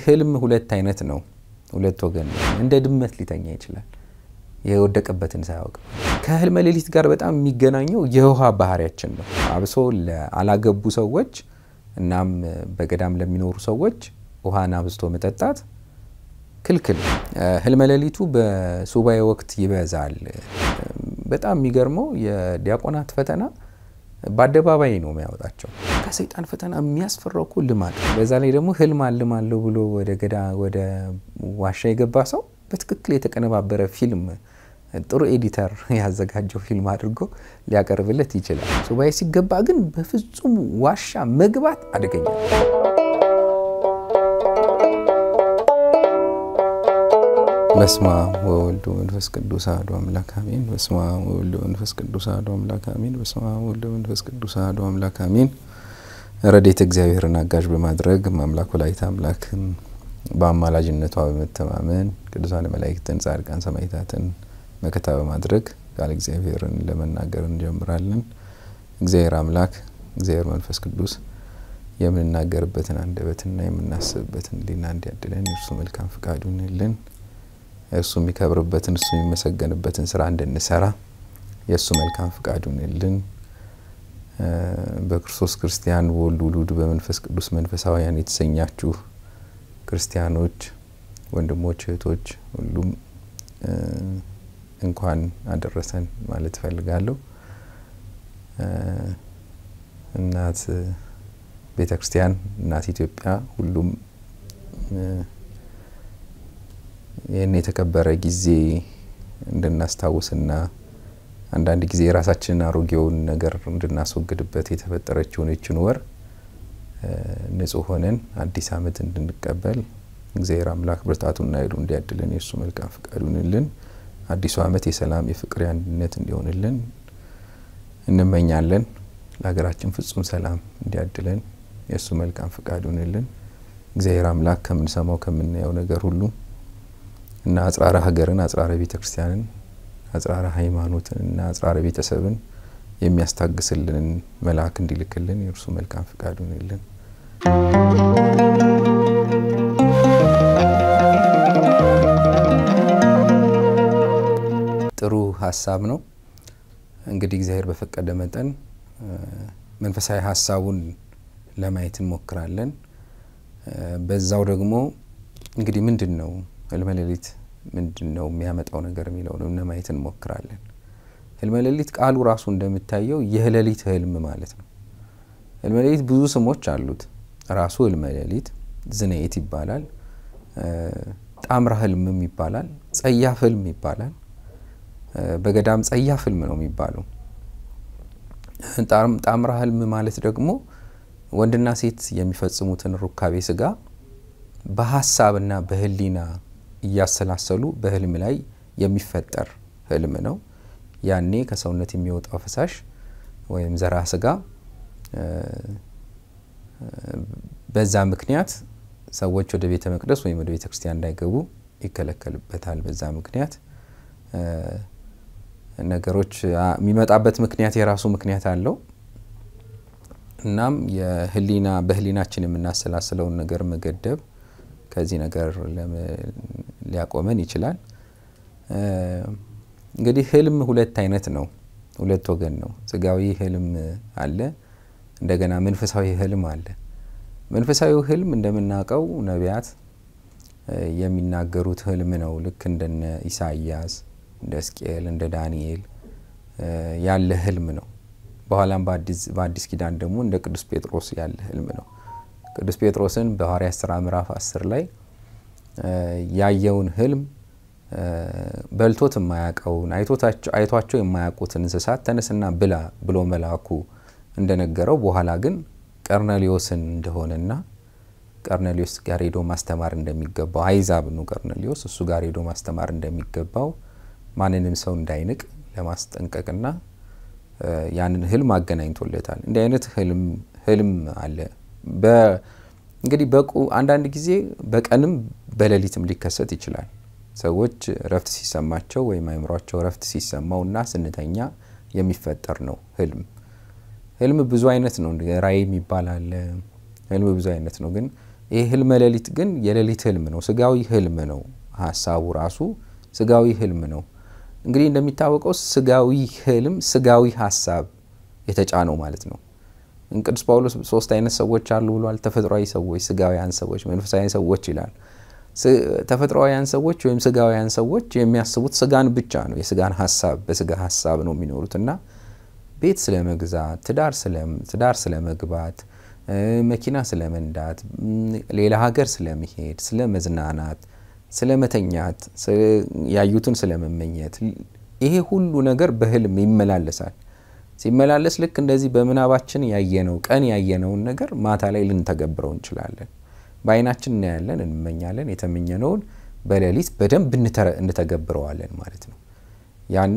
ህልም ሁለት አይነት ነው፣ ሁለት ወገን ነው። እንደ ድመት ሊተኛ ይችላል የወደቀበትን ሳያውቅ። ከህልመ ሌሊት ጋር በጣም የሚገናኘው የውሃ ባህሪያችን ነው። አብሶ ለአላገቡ ሰዎች እናም በገዳም ለሚኖሩ ሰዎች ውሃን አብዝቶ መጠጣት ክልክል። ህልመ ሌሊቱ በሱባኤ ወቅት ይበዛል። በጣም የሚገርመው የዲያቆናት ፈተና በአደባባይ ነው የሚያወጣቸው። ከሰይጣን ፈተና የሚያስፈራው እኮ ልማድ። በዛ ላይ ደግሞ ህልም አልማለሁ ብሎ ወደ ገዳ ወደ ዋሻ የገባ ሰው በትክክል የተቀነባበረ ፊልም ጥሩ ኤዲተር ያዘጋጀው ፊልም አድርጎ ሊያቀርብለት ይችላል። ሱባኤ ሲገባ ግን በፍጹም ዋሻ መግባት አደገኛ በስመ አብ ወወልድ ወመንፈስ ቅዱስ አሐዱ አምላክ አሜን። በስመ አብ ወወልድ ወመንፈስ ቅዱስ አሐዱ አምላክ አሜን። በስመ አብ ወወልድ ወመንፈስ ቅዱስ አሐዱ አምላክ አሜን። ረድኤተ እግዚአብሔርን አጋዥ በማድረግ አምላክ ወላዲተ አምላክን በአማላጅነቷ በመተማመን ቅዱሳን መላእክትን፣ ጻድቃን፣ ሰማዕታትን መከታ በማድረግ ቃል እግዚአብሔርን ለመናገር እንጀምራለን። እግዚአብሔር አምላክ እግዚአብሔር መንፈስ ቅዱስ የምንናገርበትን አንደበትና የምናስብበትን ሕሊና እንዲያድለን የእርሱ መልካም ፍቃዱ ይሁንልን። እርሱ የሚከብርበትን እርሱ የሚመሰገንበትን ስራ እንድንሰራ የእሱ መልካም ፍቃዱ ይሁንልን። በክርስቶስ ክርስቲያን በወልድ ውሉድ በመንፈስ ቅዱስ መንፈሳውያን የተሰኛችሁ ክርስቲያኖች ወንድሞች፣ እህቶች ሁሉም እንኳን አደረሰን ማለት እፈልጋለሁ። እናት ቤተ ክርስቲያን እናት ኢትዮጵያ ሁሉም ይህን የተከበረ ጊዜ እንድናስታውስና አንዳንድ ጊዜ የራሳችንን አሮጌውን ነገር እንድናስወግድበት የተፈጠረችውን ይችን ወር ንጹሕ ሆነን አዲስ ዓመት እንድንቀበል እግዚአብሔር አምላክ ብርታቱና ኃይሉ እንዲያድለን የእሱ መልካም ፍቃዱ ይሁንልን። አዲሱ ዓመት የሰላም የፍቅር፣ የአንድነት እንዲሆንልን እንመኛለን። ለሀገራችን ፍጹም ሰላም እንዲያድለን የእሱ መልካም ፍቃዱ ይሁንልን። እግዚአብሔር አምላክ ከምንሰማው ከምናየው ነገር ሁሉ እና አጽራረ ሀገርን አጽራረ ቤተ ክርስቲያንን አጽራረ ሃይማኖትን እና አጽራረ ቤተሰብን የሚያስታግስልን መልአክ እንዲልክልን የእርሱ መልካም ፍቃዱ ይሁንልን። ጥሩ ሀሳብ ነው። እንግዲህ እግዚአብሔር በፈቀደ መጠን መንፈሳዊ ሀሳቡን ለማየት እንሞክራለን። በዛው ደግሞ እንግዲህ ምንድን ነው ህልመ ሌሊት ምንድን ነው የሚያመጣው ነገር የሚለውን ለማየት እንሞክራለን። ህልመ ሌሊት ቃሉ ራሱ እንደሚታየው የሌሊት ህልም ማለት ነው። ህልመ ሌሊት ብዙ ስሞች አሉት። ራሱ ህልመ ሌሊት ዝነይት ይባላል። ጣምራ ህልምም ይባላል። ጸያፍ ህልም ይባላል። በገዳም ጸያፍ ህልም ነው የሚባለው። ጣምራ ህልም ማለት ደግሞ ወንድና ሴት የሚፈጽሙትን ሩካቤ ስጋ በሀሳብና በህሊና እያሰላሰሉ በህልም ላይ የሚፈጠር ህልም ነው። ያኔ ከሰውነት የሚወጣው ፈሳሽ ወይም ዘራ ስጋ በዛ ምክንያት ሰዎች ወደ ቤተ መቅደስ ወይም ወደ ቤተ ክርስቲያን እንዳይገቡ ይከለከልበታል። በዛ ምክንያት ነገሮች የሚመጣበት ምክንያት የራሱ ምክንያት አለው። እናም የህሊና በህሊናችን የምናሰላስለውን ነገር መገደብ ከዚህ ነገር ሊያቆመን ይችላል። እንግዲህ ህልም ሁለት አይነት ነው፣ ሁለት ወገን ነው። ስጋዊ ህልም አለ፣ እንደገና መንፈሳዊ ህልም አለ። መንፈሳዊ ህልም እንደምናውቀው ነቢያት የሚናገሩት ህልም ነው። ልክ እንደነ ኢሳያስ፣ እንደ ሕዝቅኤል፣ እንደ ዳንኤል ያለ ህልም ነው። በኋላም በአዲስ ኪዳን ደግሞ እንደ ቅዱስ ጴጥሮስ ያለ ህልም ነው። ቅዱስ ጴጥሮስን በሐዋርያት ሥራ ምዕራፍ አስር ላይ ያየውን ህልም በልቶት የማያውቀውን አይቷቸው የማያውቁትን እንስሳት ተነስና ብላ ብሎ መልአኩ እንደነገረው በኋላ ግን ቀርኔሌዎስን እንደሆነና ቀርኔሌዎስ ጋር ሄዶ ማስተማር እንደሚገባው አይዛብ ነው ቀርኔሌዎስ እሱ ጋር ሄዶ ማስተማር እንደሚገባው ማንንም ሰው እንዳይንቅ ለማስጠንቀቅና ያንን ህልም አገናኝቶለታል። እንዲህ አይነት ህልም አለ። እንግዲህ በቁ አንዳንድ ጊዜ በቀንም በሌሊትም ሊከሰት ይችላል። ሰዎች እረፍት ሲሰማቸው ወይም አይምሯቸው እረፍት ሲሰማው እና ስንተኛ የሚፈጠር ነው ህልም። ህልም ብዙ አይነት ነው። ራእይ የሚባል አለ። ህልም ብዙ አይነት ነው። ግን ይህ ህልመ ሌሊት ግን የሌሊት ህልም ነው፣ ስጋዊ ህልም ነው። ሀሳቡ ራሱ ስጋዊ ህልም ነው። እንግዲህ እንደሚታወቀው ስጋዊ ህልም ስጋዊ ሀሳብ የተጫነው ማለት ነው። ቅዱስ ጳውሎስ ሶስት አይነት ሰዎች አሉ ብሏል። ተፈጥሯዊ ሰዎች፣ ስጋውያን ሰዎች፣ መንፈሳዊ ሰዎች ይላል። ተፈጥሯውያን ሰዎች ወይም ስጋውያን ሰዎች የሚያስቡት ስጋን ብቻ ነው። የስጋን ሀሳብ በስጋ ሀሳብ ነው የሚኖሩት እና ቤት ስለ መግዛት፣ ትዳር ስለ መግባት፣ መኪና ስለ መንዳት፣ ሌላ ሀገር ስለመሄድ፣ ስለ መዝናናት፣ ስለ መተኛት፣ ያዩትን ስለ መመኘት ይሄ ሁሉ ነገር በህልም ይመላለሳል። ሲመላለስ ልክ እንደዚህ በምናባችን ያየነው ቀን ያየነውን ነገር ማታ ላይ ልንተገብረው እንችላለን። በአይናችን እናያለን፣ እንመኛለን። የተመኘነውን በሌሊት በደንብ እንተገብረዋለን ማለት ነው። ያኔ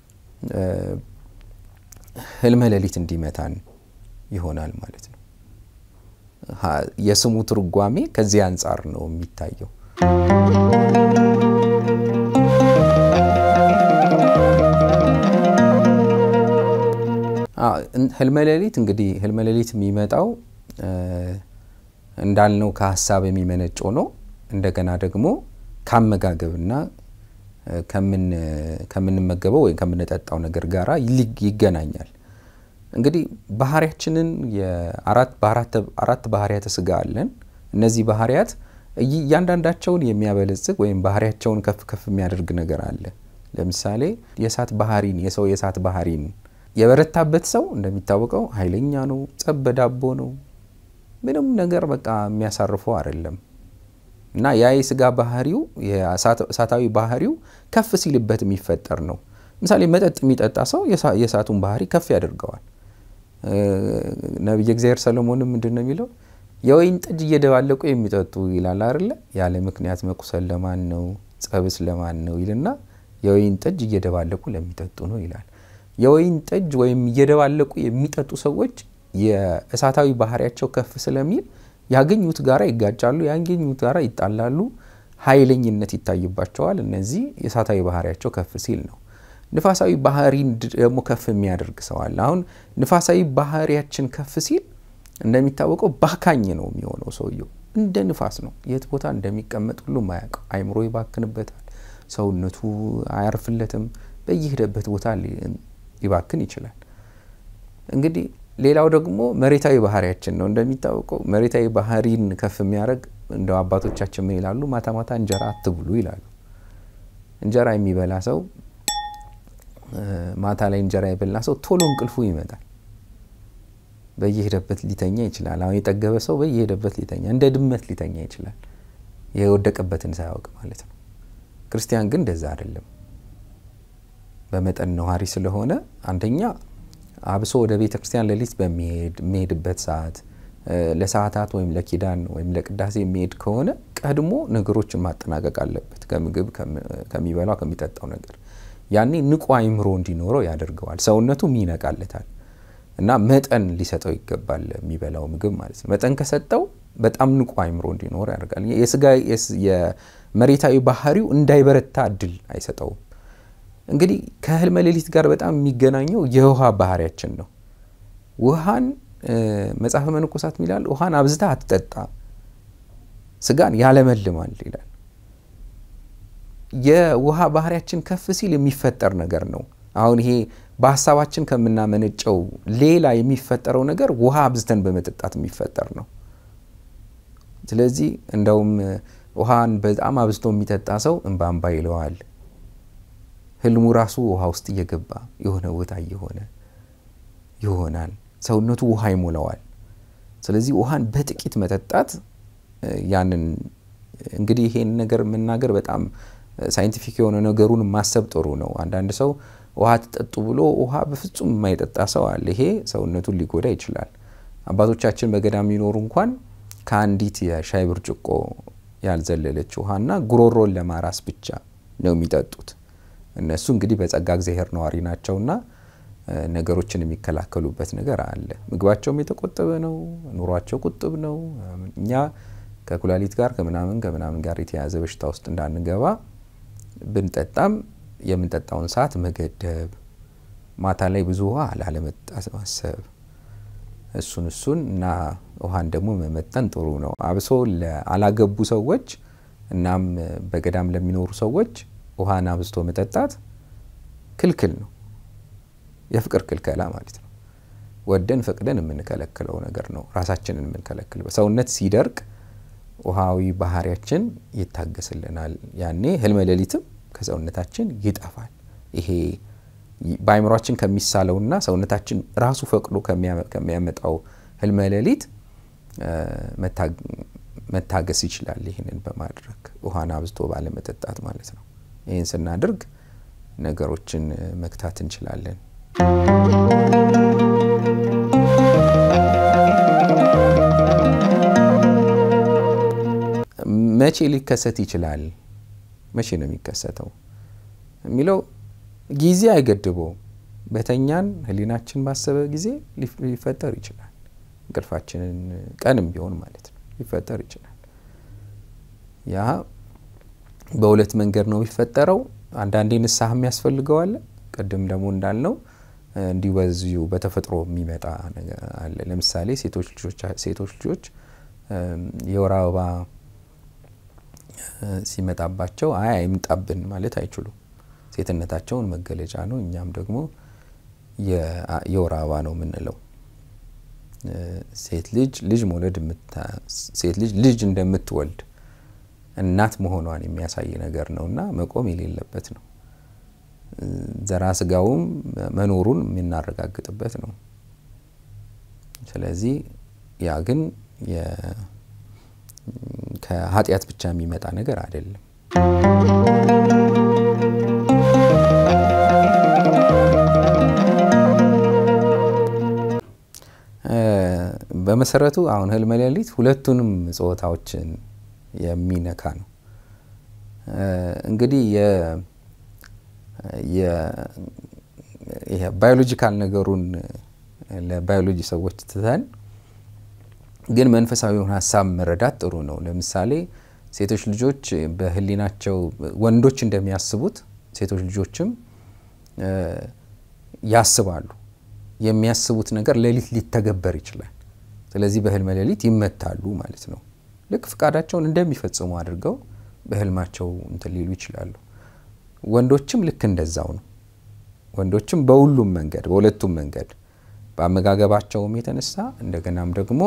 ህልመ ሌሊት እንዲመታን ይሆናል ማለት ነው። የስሙ ትርጓሜ ከዚህ አንጻር ነው የሚታየው። ህልመ ሌሊት እንግዲህ ህልመ ሌሊት የሚመጣው እንዳልነው ከሀሳብ የሚመነጭ ሆኖ እንደገና ደግሞ ከአመጋገብና ከምንመገበው ወይም ከምንጠጣው ነገር ጋር ይገናኛል። እንግዲህ ባህሪያችንን አራት ባህሪያተ ስጋ አለን። እነዚህ ባህሪያት እያንዳንዳቸውን የሚያበለጽግ ወይም ባህሪያቸውን ከፍ ከፍ የሚያደርግ ነገር አለ። ለምሳሌ የእሳት ባህሪን የሰው የእሳት ባህሪን የበረታበት ሰው እንደሚታወቀው ኃይለኛ ነው፣ ጸብ በዳቦ ነው። ምንም ነገር በቃ የሚያሳርፈው አይደለም እና ያ የስጋ ባህሪው እሳታዊ ባህሪው ከፍ ሲልበት የሚፈጠር ነው። ምሳሌ መጠጥ የሚጠጣ ሰው የእሳቱን ባህሪ ከፍ ያደርገዋል። ነቢየ እግዚአብሔር ሰሎሞንም ምንድን ነው የሚለው? የወይን ጠጅ እየደባለቁ የሚጠጡ ይላል አይደለ? ያለ ምክንያት መቁሰል ለማን ነው? ጸብስ ለማን ነው ይልና የወይን ጠጅ እየደባለቁ ለሚጠጡ ነው ይላል። የወይን ጠጅ ወይም እየደባለቁ የሚጠጡ ሰዎች የእሳታዊ ባህሪያቸው ከፍ ስለሚል ያገኙት ጋራ ይጋጫሉ፣ ያገኙት ጋራ ይጣላሉ፣ ኃይለኝነት ይታይባቸዋል። እነዚህ የእሳታዊ ባህሪያቸው ከፍ ሲል ነው። ንፋሳዊ ባህሪን ደግሞ ከፍ የሚያደርግ ሰው አለ። አሁን ንፋሳዊ ባህሪያችን ከፍ ሲል እንደሚታወቀው ባካኝ ነው የሚሆነው። ሰውየው እንደ ንፋስ ነው። የት ቦታ እንደሚቀመጥ ሁሉም አያውቀው። አይምሮ ይባክንበታል። ሰውነቱ አያርፍለትም። በየሄደበት ቦታ ሊባክን ይችላል። እንግዲህ ሌላው ደግሞ መሬታዊ ባህሪያችን ነው። እንደሚታወቀው መሬታዊ ባህሪን ከፍ የሚያደርግ እንደው አባቶቻችን ምን ይላሉ? ማታ ማታ እንጀራ አትብሉ ይላሉ። እንጀራ የሚበላ ሰው ማታ ላይ እንጀራ የበላ ሰው ቶሎ እንቅልፉ ይመጣል። በየሄደበት ሊተኛ ይችላል። አሁን የጠገበ ሰው በየሄደበት ሊተኛ እንደ ድመት ሊተኛ ይችላል፣ የወደቀበትን ሳያውቅ ማለት ነው። ክርስቲያን ግን እንደዛ አይደለም። በመጠን ነዋሪ ስለሆነ አንደኛ አብሶ ወደ ቤተ ክርስቲያን ሌሊት በሚሄድበት ሰዓት ለሰዓታት ወይም ለኪዳን ወይም ለቅዳሴ የሚሄድ ከሆነ ቀድሞ ነገሮችን ማጠናቀቅ አለበት፣ ከምግብ ከሚበላው ከሚጠጣው ነገር። ያኔ ንቁ አይምሮ እንዲኖረው ያደርገዋል። ሰውነቱም ይነቃለታል እና መጠን ሊሰጠው ይገባል፣ የሚበላው ምግብ ማለት ነው። መጠን ከሰጠው በጣም ንቁ አይምሮ እንዲኖረው ያደርጋል። የስጋ የመሬታዊ ባህሪው እንዳይበረታ እድል አይሰጠውም። እንግዲህ ከህልመ ሌሊት ጋር በጣም የሚገናኘው የውሃ ባህሪያችን ነው። ውሃን መጽሐፈ መነኮሳት ይላል፣ ውሃን አብዝታ አትጠጣ ስጋን ያለመልማል ይላል። የውሃ ባህሪያችን ከፍ ሲል የሚፈጠር ነገር ነው። አሁን ይሄ በሀሳባችን ከምናመነጨው ሌላ የሚፈጠረው ነገር ውሃ አብዝተን በመጠጣት የሚፈጠር ነው። ስለዚህ እንደውም ውሃን በጣም አብዝቶ የሚጠጣ ሰው እንባ እንባ ይለዋል። ህልሙ ራሱ ውሃ ውስጥ እየገባ የሆነ ቦታ እየሆነ ይሆናል። ሰውነቱ ውሃ ይሞላዋል። ስለዚህ ውሃን በጥቂት መጠጣት ያንን እንግዲህ ይሄን ነገር መናገር በጣም ሳይንቲፊክ የሆነ ነገሩን ማሰብ ጥሩ ነው። አንዳንድ ሰው ውሃ ትጠጡ ብሎ ውሃ በፍጹም የማይጠጣ ሰው አለ። ይሄ ሰውነቱን ሊጎዳ ይችላል። አባቶቻችን በገዳም የሚኖሩ እንኳን ከአንዲት የሻይ ብርጭቆ ያልዘለለች ውሃና ጉሮሮን ለማራስ ብቻ ነው የሚጠጡት። እነሱ እንግዲህ በጸጋ እግዚአብሔር ነዋሪ ናቸውና ነገሮችን የሚከላከሉበት ነገር አለ። ምግባቸውም የተቆጠበ ነው። ኑሯቸው ቁጥብ ነው። እኛ ከኩላሊት ጋር ከምናምን ከምናምን ጋር የተያዘ በሽታ ውስጥ እንዳንገባ ብንጠጣም የምንጠጣውን ሰዓት መገደብ፣ ማታ ላይ ብዙ ውሃ ላለመጠጣት ማሰብ፣ እሱን እሱን እና ውሃን ደግሞ መመጠን ጥሩ ነው። አብሶ ለአላገቡ ሰዎች እናም በገዳም ለሚኖሩ ሰዎች ውሃን አብዝቶ መጠጣት ክልክል ነው። የፍቅር ክልከላ ማለት ነው። ወደን ፈቅደን የምንከለክለው ነገር ነው። ራሳችንን የምንከለክል ሰውነት ሲደርቅ ውሃዊ ባህሪያችን ይታገስልናል። ያኔ ህልመ ሌሊትም ከሰውነታችን ይጠፋል። ይሄ በአይምሯችን ከሚሳለውና ሰውነታችን ራሱ ፈቅዶ ከሚያመጣው ህልመ ሌሊት መታገስ ይችላል። ይህንን በማድረግ ውሃን አብዝቶ ባለመጠጣት ማለት ነው። ይህን ስናደርግ ነገሮችን መግታት እንችላለን። መቼ ሊከሰት ይችላል? መቼ ነው የሚከሰተው የሚለው ጊዜ አይገድበውም። በተኛን ህሊናችን ባሰበ ጊዜ ሊፈጠር ይችላል። እንቅልፋችንን ቀንም ቢሆን ማለት ነው ሊፈጠር ይችላል። ያ በሁለት መንገድ ነው የሚፈጠረው። አንዳንዴ ንስሐ የሚያስፈልገዋል። ቅድም ደግሞ እንዳልነው እንዲሁ በዚሁ በተፈጥሮ የሚመጣ ነገር አለ። ለምሳሌ ሴቶች ልጆች የወር አበባ ሲመጣባቸው አይ አይምጣብን ማለት አይችሉም። ሴትነታቸውን መገለጫ ነው። እኛም ደግሞ የወር አበባ ነው የምንለው። ሴት ልጅ ልጅ መውለድ ሴት ልጅ ልጅ እንደምትወልድ እናት መሆኗን የሚያሳይ ነገር ነው እና መቆም የሌለበት ነው። ዘራ ስጋውም መኖሩን የምናረጋግጥበት ነው። ስለዚህ ያ ግን ከኃጢአት ብቻ የሚመጣ ነገር አይደለም። በመሰረቱ አሁን ህልመ ሌሊት ሁለቱንም ጾታዎችን የሚነካ ነው። እንግዲህ ባዮሎጂካል ነገሩን ለባዮሎጂ ሰዎች ትተን ግን መንፈሳዊውን ሀሳብ መረዳት ጥሩ ነው። ለምሳሌ ሴቶች ልጆች በህሊናቸው ወንዶች እንደሚያስቡት ሴቶች ልጆችም ያስባሉ። የሚያስቡት ነገር ሌሊት ሊተገበር ይችላል። ስለዚህ በህልመ ሌሊት ይመታሉ ማለት ነው። ልክ ፍቃዳቸውን እንደሚፈጽሙ አድርገው በህልማቸው እንትን ሊሉ ይችላሉ። ወንዶችም ልክ እንደዛው ነው። ወንዶችም በሁሉም መንገድ በሁለቱም መንገድ በአመጋገባቸውም የተነሳ እንደገናም ደግሞ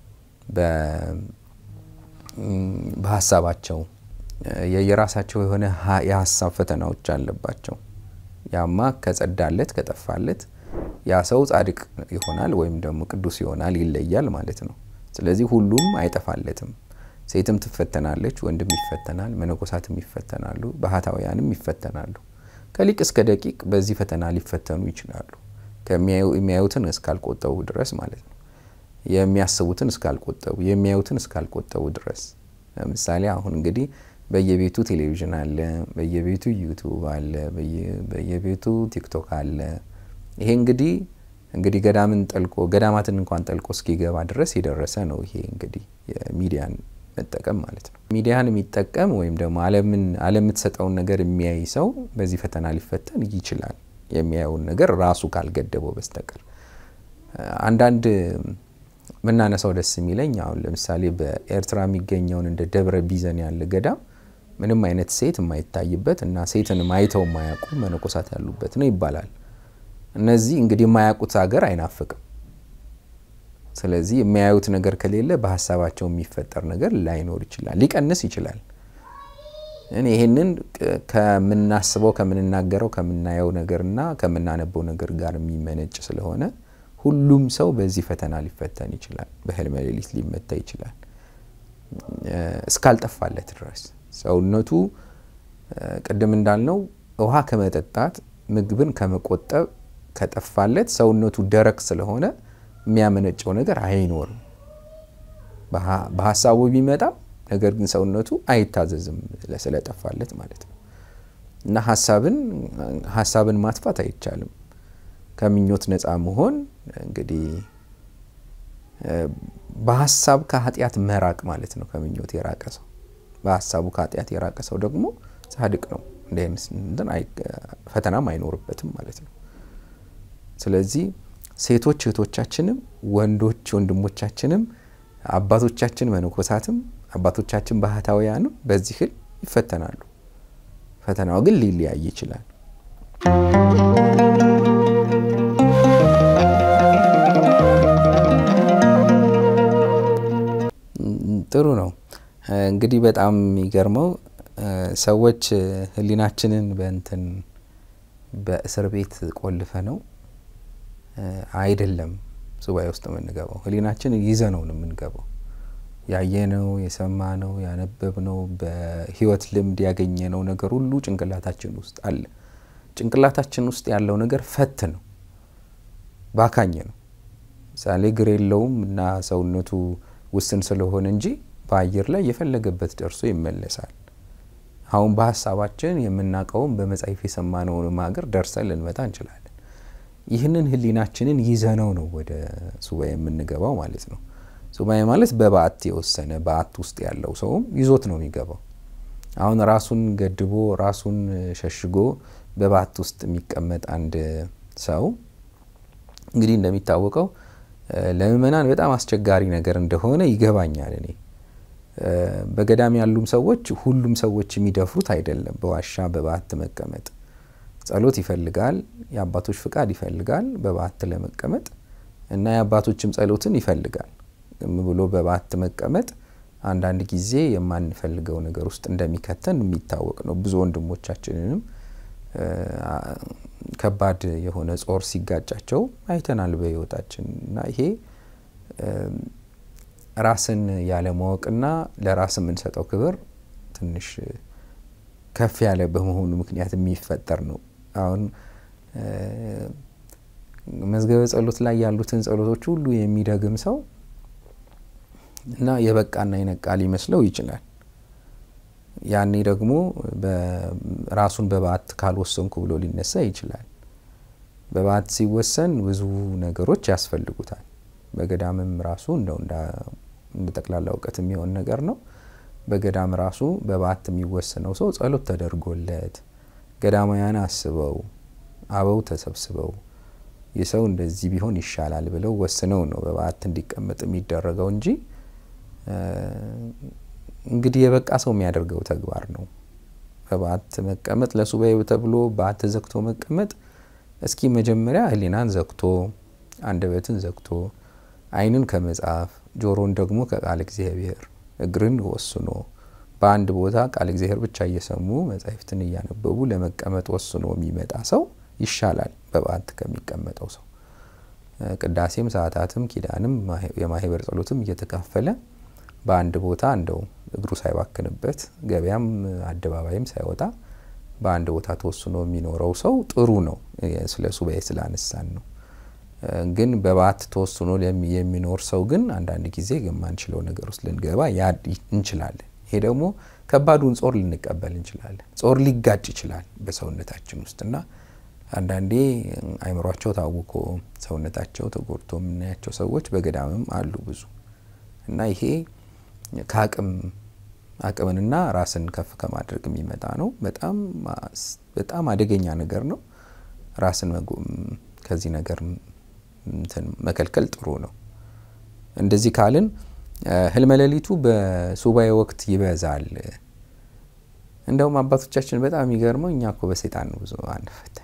በሀሳባቸው የየራሳቸው የሆነ የሀሳብ ፈተናዎች አለባቸው። ያማ ከጸዳለት ከጠፋለት ያ ሰው ጻድቅ ይሆናል ወይም ደግሞ ቅዱስ ይሆናል፣ ይለያል ማለት ነው። ስለዚህ ሁሉም አይጠፋለትም። ሴትም ትፈተናለች፣ ወንድም ይፈተናል፣ መነኮሳትም ይፈተናሉ፣ ባህታውያንም ይፈተናሉ። ከሊቅ እስከ ደቂቅ በዚህ ፈተና ሊፈተኑ ይችላሉ። የሚያዩትን እስካልቆጠቡ ድረስ ማለት ነው። የሚያስቡትን እስካልቆጠቡ፣ የሚያዩትን እስካልቆጠቡ ድረስ። ለምሳሌ አሁን እንግዲህ በየቤቱ ቴሌቪዥን አለ፣ በየቤቱ ዩቱብ አለ፣ በየቤቱ ቲክቶክ አለ። ይሄ እንግዲህ እንግዲህ ገዳምን ጠልቆ ገዳማትን እንኳን ጠልቆ እስኪገባ ድረስ የደረሰ ነው። ይሄ እንግዲህ የሚዲያን መጠቀም ማለት ነው። ሚዲያን የሚጠቀም ወይም ደግሞ ዓለም የምትሰጠውን ነገር የሚያይ ሰው በዚህ ፈተና ሊፈተን ይችላል። የሚያየውን ነገር ራሱ ካልገደበው በስተቀር አንዳንድ ምናነሳው ደስ የሚለኝ አሁን ለምሳሌ በኤርትራ የሚገኘውን እንደ ደብረ ቢዘን ያለ ገዳም ምንም አይነት ሴት የማይታይበት እና ሴትንም አይተው የማያውቁ መነኮሳት ያሉበት ነው ይባላል። እነዚህ እንግዲህ የማያውቁት ሀገር አይናፍቅም። ስለዚህ የሚያዩት ነገር ከሌለ በሀሳባቸው የሚፈጠር ነገር ላይኖር ይችላል፣ ሊቀንስ ይችላል። እኔ ይህንን ከምናስበው ከምንናገረው ከምናየው ነገርና ከምናነበው ነገር ጋር የሚመነጭ ስለሆነ ሁሉም ሰው በዚህ ፈተና ሊፈተን ይችላል። በህልመ ሌሊት ሊመታ ይችላል እስካልጠፋለት ድረስ ሰውነቱ ቅድም እንዳልነው ውሃ ከመጠጣት ምግብን ከመቆጠብ ከጠፋለት ሰውነቱ ደረቅ ስለሆነ የሚያመነጨው ነገር አይኖርም። በሀሳቡ ቢመጣም ነገር ግን ሰውነቱ አይታዘዝም ስለጠፋለት ማለት ነው። እና ሀሳብን ሀሳብን ማጥፋት አይቻልም። ከምኞት ነፃ መሆን እንግዲህ በሀሳብ ከኃጢአት መራቅ ማለት ነው። ከምኞት የራቀ ሰው በሀሳቡ ከኃጢአት የራቀ ሰው ደግሞ ጻድቅ ነው። እንደ ፈተናም አይኖርበትም ማለት ነው። ስለዚህ ሴቶች እህቶቻችንም ወንዶች ወንድሞቻችንም አባቶቻችን መነኮሳትም አባቶቻችን ባህታውያንም በዚህ ህልም ይፈተናሉ። ፈተናው ግን ሊለያይ ይችላል። ጥሩ ነው። እንግዲህ በጣም የሚገርመው ሰዎች ህሊናችንን በእንትን በእስር ቤት ቆልፈ ነው አይደለም ሱባኤ ውስጥ የምንገባው። ህሊናችንን ይዘነው ነው የምንገባው። ያየነው፣ የሰማነው፣ ያነበብነው በህይወት ልምድ ያገኘነው ነገር ሁሉ ጭንቅላታችን ውስጥ አለ። ጭንቅላታችን ውስጥ ያለው ነገር ፈት ነው፣ ባካኝ ነው። ምሳሌ እግር የለውም እና ሰውነቱ ውስን ስለሆነ እንጂ በአየር ላይ የፈለገበት ደርሶ ይመለሳል። አሁን በሀሳባችን የምናውቀውም በመጽሐፍ የሰማነውን ሀገር ደርሰን ልንመጣ እንችላለን። ይህንን ህሊናችንን ይዘነው ነው ወደ ሱባኤ የምንገባው ማለት ነው። ሱባኤ ማለት በበዓት የወሰነ በዓት ውስጥ ያለው ሰውም ይዞት ነው የሚገባው። አሁን ራሱን ገድቦ ራሱን ሸሽጎ በበዓት ውስጥ የሚቀመጥ አንድ ሰው እንግዲህ እንደሚታወቀው ለምእመናን በጣም አስቸጋሪ ነገር እንደሆነ ይገባኛል። እኔ በገዳም ያሉም ሰዎች ሁሉም ሰዎች የሚደፍሩት አይደለም። በዋሻ በበዓት መቀመጥ ጸሎት ይፈልጋል፣ የአባቶች ፍቃድ ይፈልጋል በበዓት ለመቀመጥ እና የአባቶችም ጸሎትን ይፈልጋል። ዝም ብሎ በበዓት መቀመጥ አንዳንድ ጊዜ የማንፈልገው ነገር ውስጥ እንደሚከተን የሚታወቅ ነው። ብዙ ወንድሞቻችንንም ከባድ የሆነ ጾር ሲጋጫቸው አይተናል በሕይወታችን እና ይሄ ራስን ያለማወቅና ለራስ የምንሰጠው ክብር ትንሽ ከፍ ያለ በመሆኑ ምክንያት የሚፈጠር ነው። አሁን መዝገበ ጸሎት ላይ ያሉትን ጸሎቶች ሁሉ የሚደግም ሰው እና የበቃና የነቃ ሊመስለው ይችላል። ያኔ ደግሞ ራሱን በበዓት ካልወሰንኩ ብሎ ሊነሳ ይችላል። በበዓት ሲወሰን ብዙ ነገሮች ያስፈልጉታል። በገዳምም ራሱ እንደው እንደ ጠቅላላ እውቀት የሚሆን ነገር ነው። በገዳም ራሱ በበዓት የሚወሰነው ሰው ጸሎት ተደርጎለት ገዳማውያን አስበው አበው ተሰብስበው የሰው እንደዚህ ቢሆን ይሻላል ብለው ወስነው ነው በበዓት እንዲቀመጥ የሚደረገው እንጂ እንግዲህ የበቃ ሰው የሚያደርገው ተግባር ነው። በበዓት መቀመጥ ለሱባኤ ተብሎ በዓት ዘግቶ መቀመጥ እስኪ መጀመሪያ ሕሊናን ዘግቶ አንደበትን ዘግቶ ዓይንን ከመጻፍ ጆሮን ደግሞ ከቃል እግዚአብሔር እግርን ወስኖ በአንድ ቦታ ቃል እግዚአብሔር ብቻ እየሰሙ መጻሕፍትን እያነበቡ ለመቀመጥ ወስኖ የሚመጣ ሰው ይሻላል በበዓት ከሚቀመጠው ሰው። ቅዳሴም ሰዓታትም ኪዳንም የማህበር ጸሎትም እየተካፈለ በአንድ ቦታ እንደው እግሩ ሳይባክንበት ገበያም አደባባይም ሳይወጣ በአንድ ቦታ ተወስኖ የሚኖረው ሰው ጥሩ ነው። ስለ ሱባኤ ስላነሳን ነው። ግን በበዓት ተወስኖ የሚኖር ሰው ግን አንዳንድ ጊዜ የማንችለው ነገር ውስጥ ልንገባ እንችላለን። ይሄ ደግሞ ከባዱን ጾር ልንቀበል እንችላለን። ጾር ሊጋጭ ይችላል በሰውነታችን ውስጥ እና አንዳንዴ አይምሯቸው ታውኮ ሰውነታቸው ተጎድቶ የምናያቸው ሰዎች በገዳምም አሉ ብዙ እና ይሄ ከአቅም አቅምንና ራስን ከፍ ከማድረግ የሚመጣ ነው። በጣም በጣም አደገኛ ነገር ነው። ራስን ከዚህ ነገር መከልከል ጥሩ ነው። እንደዚህ ካልን ህልመ ሌሊቱ በሱባኤ ወቅት ይበዛል። እንደውም አባቶቻችን በጣም የሚገርመው እኛ እኮ በሰይጣን ነው ብዙ አንፈተንም።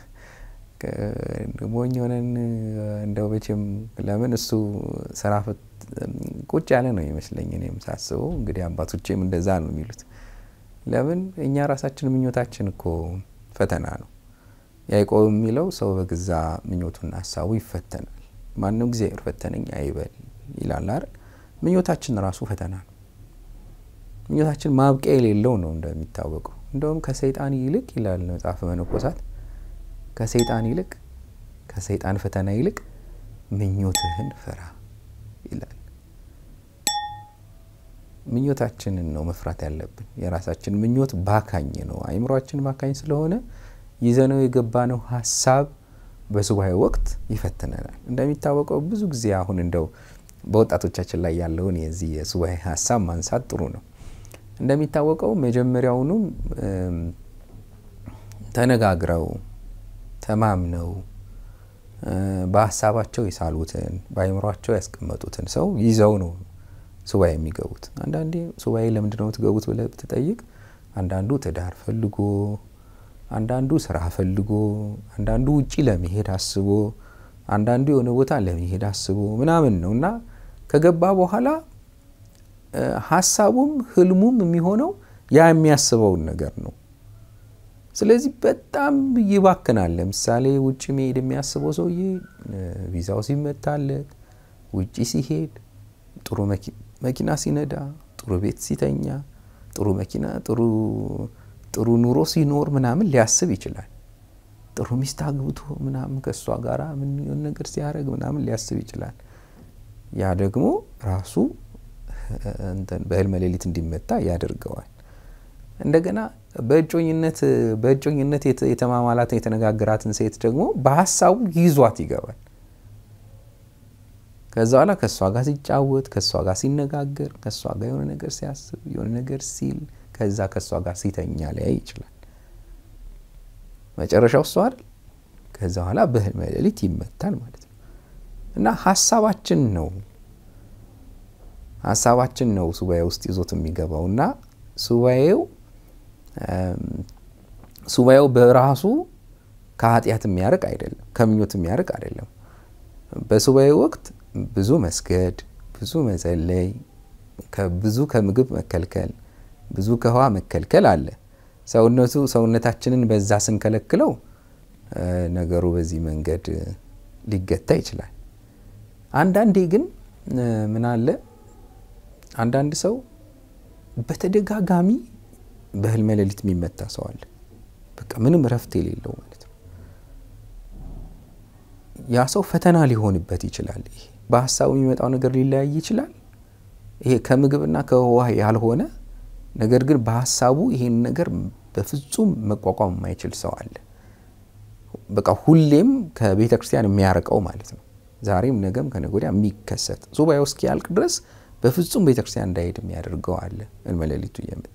ሞኝ ሆነን እንደው መቼም ለምን እሱ ስራ ቁጭ ያለ ነው ይመስለኝ እኔም ሳስበው። እንግዲህ አባቶቼም እንደዛ ነው የሚሉት። ለምን እኛ ራሳችን ምኞታችን እኮ ፈተና ነው። ያዕቆብ የሚለው ሰው በገዛ ምኞቱና ሀሳቡ ይፈተናል። ማንም እግዚአብሔር ፈተነኝ አይበል ይላል አይደል? ምኞታችን ራሱ ፈተና ነው። ምኞታችን ማብቂያ የሌለው ነው እንደሚታወቀው። እንደውም ከሰይጣን ይልቅ ይላል መጽሐፈ መነኮሳት፣ ከሰይጣን ይልቅ ከሰይጣን ፈተና ይልቅ ምኞትህን ፍራ ይላል። ምኞታችንን ነው መፍራት ያለብን። የራሳችን ምኞት ባካኝ ነው። አይምሯችን ባካኝ ስለሆነ ይዘነው የገባነው ሀሳብ በሱባኤ ወቅት ይፈትነናል። እንደሚታወቀው ብዙ ጊዜ አሁን እንደው በወጣቶቻችን ላይ ያለውን የዚህ የሱባኤ ሀሳብ ማንሳት ጥሩ ነው። እንደሚታወቀው መጀመሪያውኑም ተነጋግረው ተማምነው በሀሳባቸው የሳሉትን በአይምሯቸው ያስቀመጡትን ሰው ይዘው ነው ሱባኤ የሚገቡት። አንዳንዴ ሱባኤ ለምንድን ነው የምትገቡት ብለህ ብትጠይቅ፣ አንዳንዱ ትዳር ፈልጎ፣ አንዳንዱ ስራ ፈልጎ፣ አንዳንዱ ውጪ ለመሄድ አስቦ፣ አንዳንዱ የሆነ ቦታ ለመሄድ አስቦ ምናምን ነው እና ከገባ በኋላ ሀሳቡም ህልሙም የሚሆነው ያ የሚያስበውን ነገር ነው። ስለዚህ በጣም ይባክናል። ለምሳሌ ውጭ መሄድ የሚያስበው ሰውዬ ቪዛው ሲመታለት፣ ውጭ ሲሄድ፣ ጥሩ መኪና ሲነዳ፣ ጥሩ ቤት ሲተኛ፣ ጥሩ መኪና ጥሩ ኑሮ ሲኖር ምናምን ሊያስብ ይችላል። ጥሩ ሚስት አግብቶ ምናምን ከእሷ ጋር ምን ነገር ሲያደርግ ምናምን ሊያስብ ይችላል። ያ ደግሞ ራሱ በህልመ ሌሊት እንዲመታ ያደርገዋል። እንደገና በእጮኝነት በእጮኝነት የተማማላትን የተነጋገራትን ሴት ደግሞ በሀሳቡ ይዟት ይገባል። ከዛ በኋላ ከእሷ ጋር ሲጫወት፣ ከእሷ ጋር ሲነጋገር፣ ከእሷ ጋር የሆነ ነገር ሲያስብ፣ የሆነ ነገር ሲል፣ ከዛ ከእሷ ጋር ሲተኛ ሊያይ ይችላል። መጨረሻው እሷ አይደል? ከዛ በኋላ በህልመ ሌሊት ይመታል ማለት ነው። እና ሀሳባችን ነው ሀሳባችን ነው ሱባኤ ውስጥ ይዞት የሚገባው እና ሱባኤው ሱባኤው በራሱ ከኃጢአት የሚያርቅ አይደለም፣ ከምኞት የሚያርቅ አይደለም። በሱባኤ ወቅት ብዙ መስገድ፣ ብዙ መጸለይ፣ ብዙ ከምግብ መከልከል፣ ብዙ ከውሃ መከልከል አለ። ሰውነቱ ሰውነታችንን በዛ ስንከለክለው ነገሩ በዚህ መንገድ ሊገታ ይችላል። አንዳንዴ ግን ምን አለ አንዳንድ ሰው በተደጋጋሚ በህልመ ሌሊት የሚመታ ሰው አለ። በቃ ምንም እረፍት የሌለው ማለት ነው። ያ ሰው ፈተና ሊሆንበት ይችላል። ይሄ በሀሳቡ የሚመጣው ነገር ሊለያይ ይችላል። ይሄ ከምግብና ከውሃ ያልሆነ ነገር ግን በሀሳቡ ይሄን ነገር በፍጹም መቋቋም የማይችል ሰው አለ። በቃ ሁሌም ከቤተ ክርስቲያን የሚያርቀው ማለት ነው። ዛሬም ነገም ከነገ ወዲያ የሚከሰት ሱባኤው እስኪያልቅ ድረስ በፍጹም ቤተ ክርስቲያን እንዳይሄድ የሚያደርገው አለ። ህልመ ሌሊቱ እየመጣ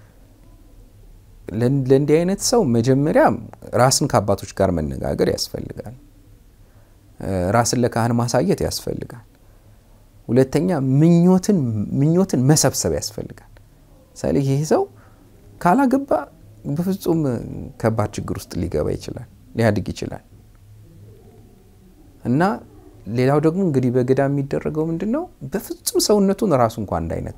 ለእንዲህ አይነት ሰው መጀመሪያ ራስን ከአባቶች ጋር መነጋገር ያስፈልጋል። ራስን ለካህን ማሳየት ያስፈልጋል። ሁለተኛ ምኞትን ምኞትን መሰብሰብ ያስፈልጋል። ምሳሌ ይህ ሰው ካላገባ በፍጹም ከባድ ችግር ውስጥ ሊገባ ይችላል፣ ሊያድግ ይችላል እና ሌላው ደግሞ እንግዲህ በገዳም የሚደረገው ምንድን ነው? በፍጹም ሰውነቱን ራሱ እንኳን እንዳይነካ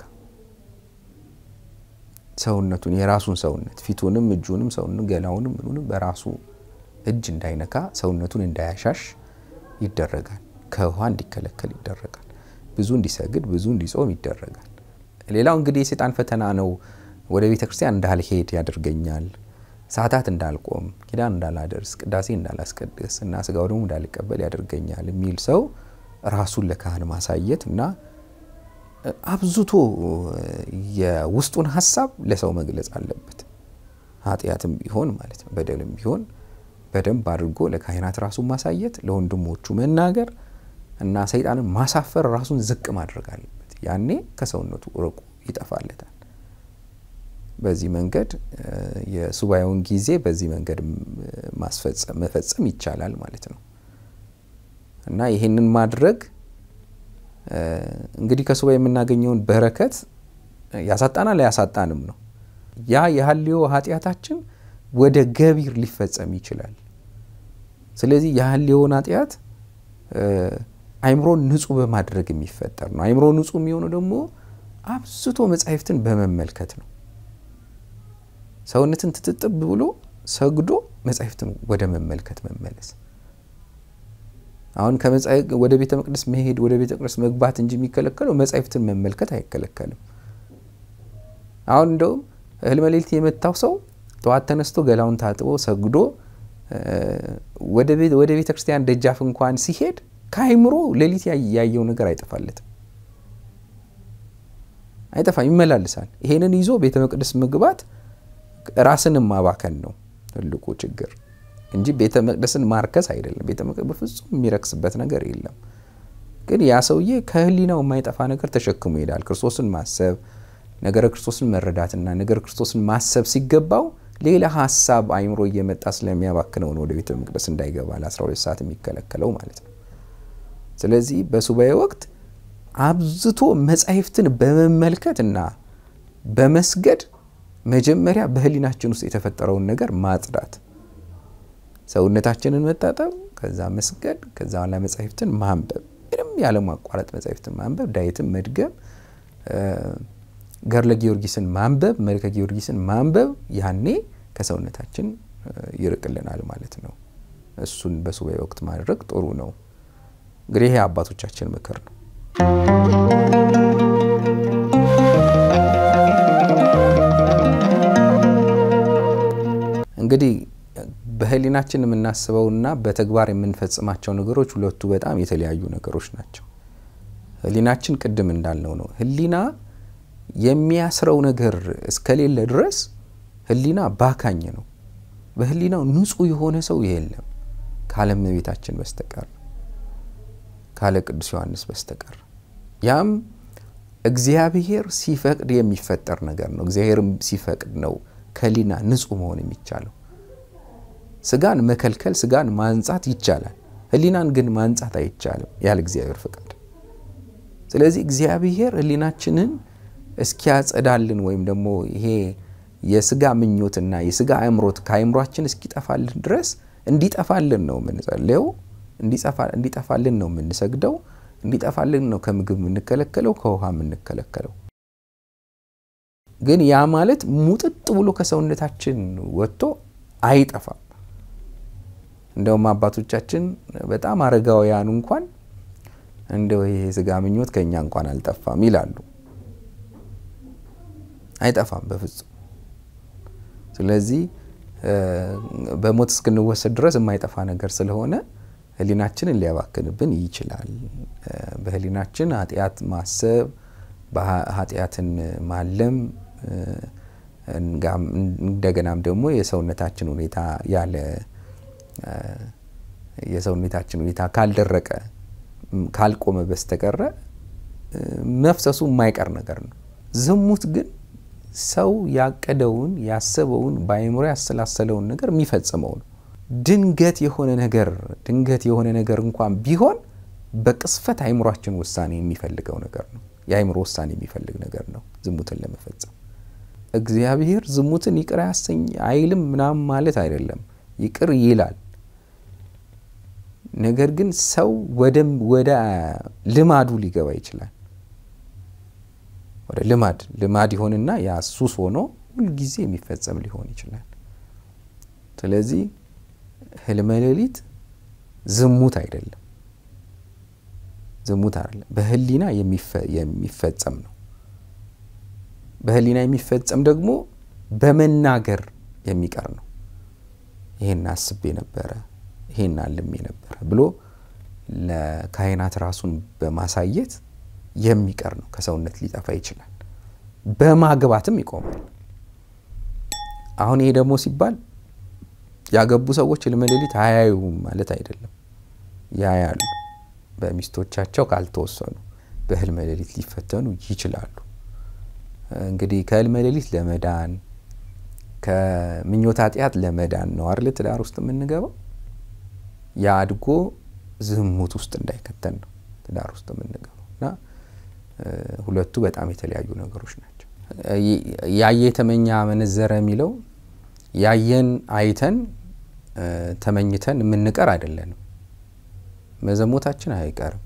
ሰውነቱን የራሱን ሰውነት ፊቱንም፣ እጁንም፣ ሰውንም፣ ገላውንም ምኑንም በራሱ እጅ እንዳይነካ ሰውነቱን እንዳያሻሽ ይደረጋል። ከውሃ እንዲከለከል ይደረጋል። ብዙ እንዲሰግድ፣ ብዙ እንዲጾም ይደረጋል። ሌላው እንግዲህ የሴጣን ፈተና ነው። ወደ ቤተ ክርስቲያን እንዳልሄድ ያደርገኛል ሰዓታት እንዳልቆም ኪዳን እንዳላደርስ ቅዳሴ እንዳላስቀድስ እና ስጋው ደግሞ እንዳልቀበል ያደርገኛል የሚል ሰው ራሱን ለካህን ማሳየት እና አብዝቶ የውስጡን ሀሳብ ለሰው መግለጽ አለበት። ኃጢአትም ቢሆን ማለት ነው፣ በደልም ቢሆን በደንብ አድርጎ ለካህናት ራሱን ማሳየት፣ ለወንድሞቹ መናገር እና ሰይጣንን ማሳፈር፣ ራሱን ዝቅ ማድረግ አለበት። ያኔ ከሰውነቱ ርቆ ይጠፋለታል። በዚህ መንገድ የሱባኤውን ጊዜ በዚህ መንገድ መፈጸም ይቻላል ማለት ነው እና ይህንን ማድረግ እንግዲህ ከሱባኤ የምናገኘውን በረከት ያሳጣናል አያሳጣንም ነው። ያ የሀልዮ ኃጢአታችን ወደ ገቢር ሊፈጸም ይችላል። ስለዚህ የሀልዮውን ኃጢአት አይምሮን ንጹህ በማድረግ የሚፈጠር ነው። አይምሮ ንጹህ የሚሆነው ደግሞ አብዝቶ መጻሕፍትን በመመልከት ነው። ሰውነትን ትጥጥብ ብሎ ሰግዶ መጻሕፍትን ወደ መመልከት መመለስ። አሁን ወደ ቤተ መቅደስ መሄድ ወደ ቤተ መቅደስ መግባት እንጂ የሚከለከለው መጻሕፍትን መመልከት አይከለከልም። አሁን እንደውም ህልመ ሌሊት የመታው ሰው ጠዋት ተነስቶ ገላውን ታጥቦ ሰግዶ ወደ ቤተ ክርስቲያን ደጃፍ እንኳን ሲሄድ ከአይምሮ ሌሊት ያየው ነገር አይጠፋለትም፣ አይጠፋም፣ ይመላልሳል። ይሄንን ይዞ ቤተ መቅደስ መግባት ራስንም ማባከን ነው ትልቁ ችግር እንጂ ቤተ መቅደስን ማርከስ አይደለም። ቤተ መቅደስ በፍጹም የሚረክስበት ነገር የለም። ግን ያ ሰውዬ ከህሊናው የማይጠፋ ነገር ተሸክሞ ይሄዳል። ክርስቶስን ማሰብ፣ ነገረ ክርስቶስን መረዳትና ነገረ ክርስቶስን ማሰብ ሲገባው ሌላ ሀሳብ አይምሮ እየመጣ ስለሚያባክነው ነው ወደ ቤተ መቅደስ እንዳይገባ ለ12 ሰዓት የሚከለከለው ማለት ነው። ስለዚህ በሱባኤ ወቅት አብዝቶ መጻሕፍትን በመመልከት እና በመስገድ መጀመሪያ በሕሊናችን ውስጥ የተፈጠረውን ነገር ማጽዳት፣ ሰውነታችንን መታጠብ፣ ከዛ መስገድ፣ ከዛ በኋላ መጻሕፍትን ማንበብ፣ ምንም ያለማቋረጥ መጻሕፍትን ማንበብ፣ ዳዊትን መድገም፣ ገድለ ጊዮርጊስን ማንበብ፣ መልከ ጊዮርጊስን ማንበብ፣ ያኔ ከሰውነታችን ይርቅልናል ማለት ነው። እሱን በሱባኤ ወቅት ማድረግ ጥሩ ነው። እንግዲህ ይሄ አባቶቻችን ምክር ነው። እንግዲህ በሕሊናችን የምናስበውና በተግባር የምንፈጽማቸው ነገሮች ሁለቱ በጣም የተለያዩ ነገሮች ናቸው። ሕሊናችን ቅድም እንዳልነው ነው። ሕሊና የሚያስረው ነገር እስከሌለ ድረስ ሕሊና ባካኝ ነው። በሕሊናው ንጹሕ የሆነ ሰው የለም ካለ እመቤታችን በስተቀር ካለ ቅዱስ ዮሐንስ በስተቀር ያም እግዚአብሔር ሲፈቅድ የሚፈጠር ነገር ነው። እግዚአብሔርም ሲፈቅድ ነው ከሕሊና ንጹሕ መሆን የሚቻለው። ስጋን መከልከል፣ ስጋን ማንጻት ይቻላል። ሕሊናን ግን ማንጻት አይቻልም ያለ እግዚአብሔር ፍቃድ። ስለዚህ እግዚአብሔር ሕሊናችንን እስኪያጸዳልን ወይም ደግሞ ይሄ የስጋ ምኞትና የስጋ አእምሮት ከአእምሯችን እስኪጠፋልን ድረስ እንዲጠፋልን ነው የምንጸልየው፣ እንዲጠፋልን ነው የምንሰግደው፣ እንዲጠፋልን ነው ከምግብ የምንከለከለው፣ ከውሃ የምንከለከለው። ግን ያ ማለት ሙጥጥ ብሎ ከሰውነታችን ወጥቶ አይጠፋም። እንደውም አባቶቻችን በጣም አረጋውያኑ እንኳን እንደው ይሄ የስጋ ምኞት ከእኛ እንኳን አልጠፋም ይላሉ። አይጠፋም በፍጹም። ስለዚህ በሞት እስክንወሰድ ድረስ የማይጠፋ ነገር ስለሆነ ሕሊናችንን ሊያባክንብን ይችላል። በሕሊናችን ኃጢአት ማሰብ፣ ኃጢአትን ማለም እንደገናም ደግሞ የሰውነታችን ሁኔታ ያለ የሰውነታችን ሁኔታ ካልደረቀ ካልቆመ በስተቀረ መፍሰሱ የማይቀር ነገር ነው። ዝሙት ግን ሰው ያቀደውን ያሰበውን በአእምሮ ያሰላሰለውን ነገር የሚፈጽመው ነው። ድንገት የሆነ ነገር ድንገት የሆነ ነገር እንኳን ቢሆን በቅስፈት አእምሯችን ውሳኔ የሚፈልገው ነገር ነው። የአእምሮ ውሳኔ የሚፈልግ ነገር ነው ዝሙትን ለመፈጸም። እግዚአብሔር ዝሙትን ይቅር ያሰኝ አይልም ምናምን ማለት አይደለም፣ ይቅር ይላል። ነገር ግን ሰው ወደ ልማዱ ሊገባ ይችላል። ወደ ልማድ ልማድ ይሆንና ያ ሱስ ሆኖ ሁልጊዜ የሚፈጸም ሊሆን ይችላል። ስለዚህ ህልመ ሌሊት ዝሙት አይደለም፣ ዝሙት አይደለም፣ በህሊና የሚፈጸም ነው። በህሊና የሚፈጸም ደግሞ በመናገር የሚቀር ነው። ይሄን አስቤ ነበረ፣ ይሄን አልሜ ነበረ ብሎ ለካህናት ራሱን በማሳየት የሚቀር ነው። ከሰውነት ሊጠፋ ይችላል። በማግባትም ይቆማል። አሁን ይሄ ደግሞ ሲባል ያገቡ ሰዎች ህልመ ሌሊት አያዩም ማለት አይደለም። ያያሉ። በሚስቶቻቸው ካልተወሰኑ በህልመ ሌሊት ሊፈተኑ ይችላሉ። እንግዲህ ከህልመ ሌሊት ለመዳን ከምኞት ኃጢአት ለመዳን ነው አይደል ትዳር ውስጥ የምንገባው። ያ አድጎ ዝሙት ውስጥ እንዳይከተን ነው ትዳር ውስጥ የምንገባው እና ሁለቱ በጣም የተለያዩ ነገሮች ናቸው። ያየ የተመኘ አመነዘረ የሚለው ያየን አይተን ተመኝተን የምንቀር አይደለንም። መዘሞታችን አይቀርም።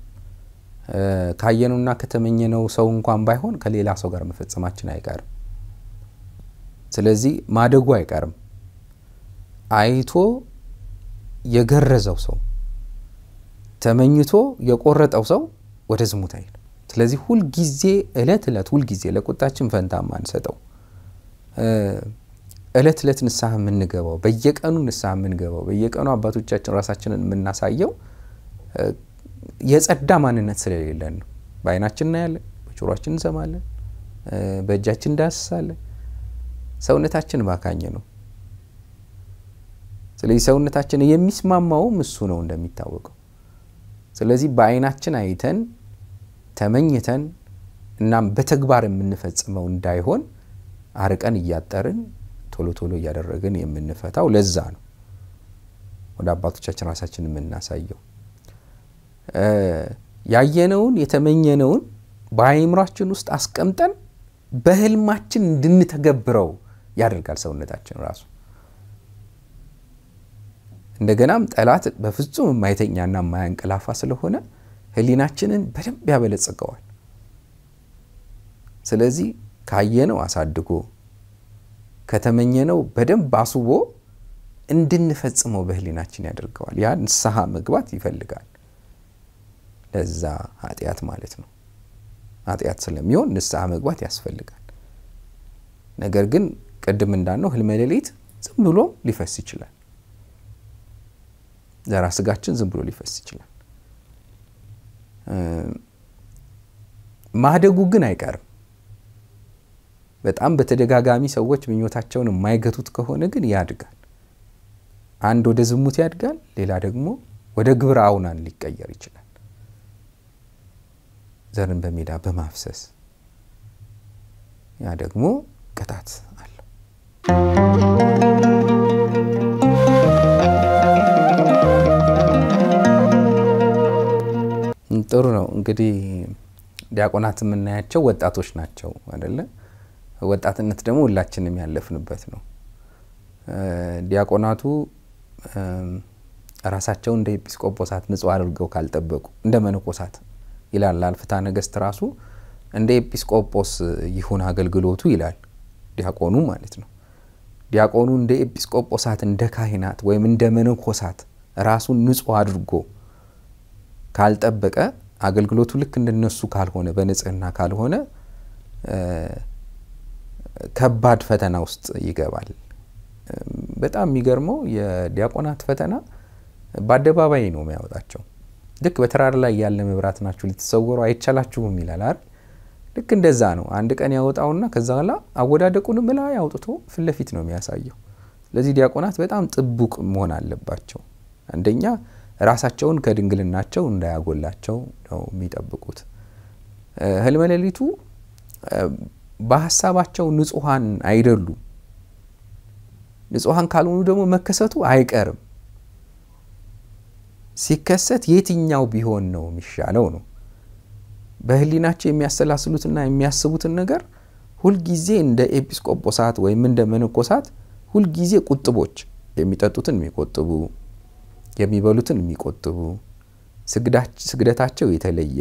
ካየነውና ከተመኘነው ሰው እንኳን ባይሆን ከሌላ ሰው ጋር መፈጸማችን አይቀርም። ስለዚህ ማደጉ አይቀርም። አይቶ የገረዘው ሰው ተመኝቶ የቆረጠው ሰው ወደ ዝሙት አይሄድም። ስለዚህ ሁልጊዜ እለት እለት ሁልጊዜ ለቁጣችን ፈንታ ማንሰጠው እለት እለት ንስሐ የምንገባው በየቀኑ ንስሐ የምንገባው በየቀኑ አባቶቻችን ራሳችንን የምናሳየው የጸዳ ማንነት ስለሌለን ነው። በዓይናችን እናያለን፣ በጆሮአችን እንሰማለን፣ በእጃችን እንዳስሳለን። ሰውነታችን ባካኝ ነው። ስለዚህ ሰውነታችን የሚስማማውም እሱ ነው እንደሚታወቀው። ስለዚህ በዓይናችን አይተን ተመኝተን እናም በተግባር የምንፈጽመው እንዳይሆን አርቀን እያጠርን ቶሎ ቶሎ እያደረግን የምንፈታው ለዛ ነው። ወደ አባቶቻችን ራሳችን የምናሳየው ያየነውን የተመኘነውን በአእምሯችን ውስጥ አስቀምጠን በህልማችን እንድንተገብረው ያደርጋል ሰውነታችን ራሱ። እንደገናም ጠላት በፍጹም የማይተኛና የማያንቀላፋ ስለሆነ ህሊናችንን በደንብ ያበለጽገዋል። ስለዚህ ካየነው አሳድጎ ከተመኘነው በደንብ አስቦ እንድንፈጽመው በህሊናችን ያደርገዋል። ያ ንስሐ መግባት ይፈልጋል። ለዛ ኃጢአት ማለት ነው። ኃጢአት ስለሚሆን ንስሐ መግባት ያስፈልጋል። ነገር ግን ቅድም እንዳልነው ህልመ ሌሊት ዝም ብሎ ሊፈስ ይችላል። ዘራ ስጋችን ዝም ብሎ ሊፈስ ይችላል። ማደጉ ግን አይቀርም። በጣም በተደጋጋሚ ሰዎች ምኞታቸውን የማይገቱት ከሆነ ግን ያድጋል። አንድ ወደ ዝሙት ያድጋል፣ ሌላ ደግሞ ወደ ግብረ አውናን ሊቀየር ይችላል። ዘርን በሜዳ በማፍሰስ ያ ደግሞ ቅጣት አለው። ጥሩ ነው እንግዲህ ዲያቆናት የምናያቸው ወጣቶች ናቸው አደለ? ወጣትነት ደግሞ ሁላችንም ያለፍንበት ነው። ዲያቆናቱ ራሳቸውን እንደ ኤጲስቆጶሳት ንጹሕ አድርገው ካልጠበቁ እንደ መነኮሳት ይላል አልፍታ ነገሥት ራሱ እንደ ኤጲስቆጶስ ይሁን አገልግሎቱ ይላል ዲያቆኑ ማለት ነው። ዲያቆኑ እንደ ኤጲስቆጶሳት እንደ ካህናት ወይም እንደ መነኮሳት ራሱን ንጹሕ አድርጎ ካልጠበቀ አገልግሎቱ ልክ እንደነሱ ካልሆነ በንጽህና ካልሆነ ከባድ ፈተና ውስጥ ይገባል። በጣም የሚገርመው የዲያቆናት ፈተና በአደባባይ ነው የሚያወጣቸው። ልክ በተራራ ላይ ያለ መብራት ናችሁ ልትሰወሩ አይቻላችሁም ይላል አይደል? ልክ እንደዛ ነው። አንድ ቀን ያወጣውና ከዛ በኋላ አወዳደቁንም ላይ አውጥቶ ፊት ለፊት ነው የሚያሳየው። ስለዚህ ዲያቆናት በጣም ጥቡቅ መሆን አለባቸው። አንደኛ ራሳቸውን ከድንግልናቸው እንዳያጎላቸው ነው የሚጠብቁት። ህልመ ሌሊቱ በሀሳባቸው ንጹሐን አይደሉም። ንጹሐን ካልሆኑ ደግሞ መከሰቱ አይቀርም። ሲከሰት የትኛው ቢሆን ነው የሚሻለው ነው። በህሊናቸው የሚያሰላስሉትና የሚያስቡትን ነገር ሁልጊዜ እንደ ኤጲስቆጶሳት ወይም እንደ መነኮሳት ሁልጊዜ ቁጥቦች፣ የሚጠጡትን የሚቆጥቡ የሚበሉትን የሚቆጥቡ ስግደታቸው የተለየ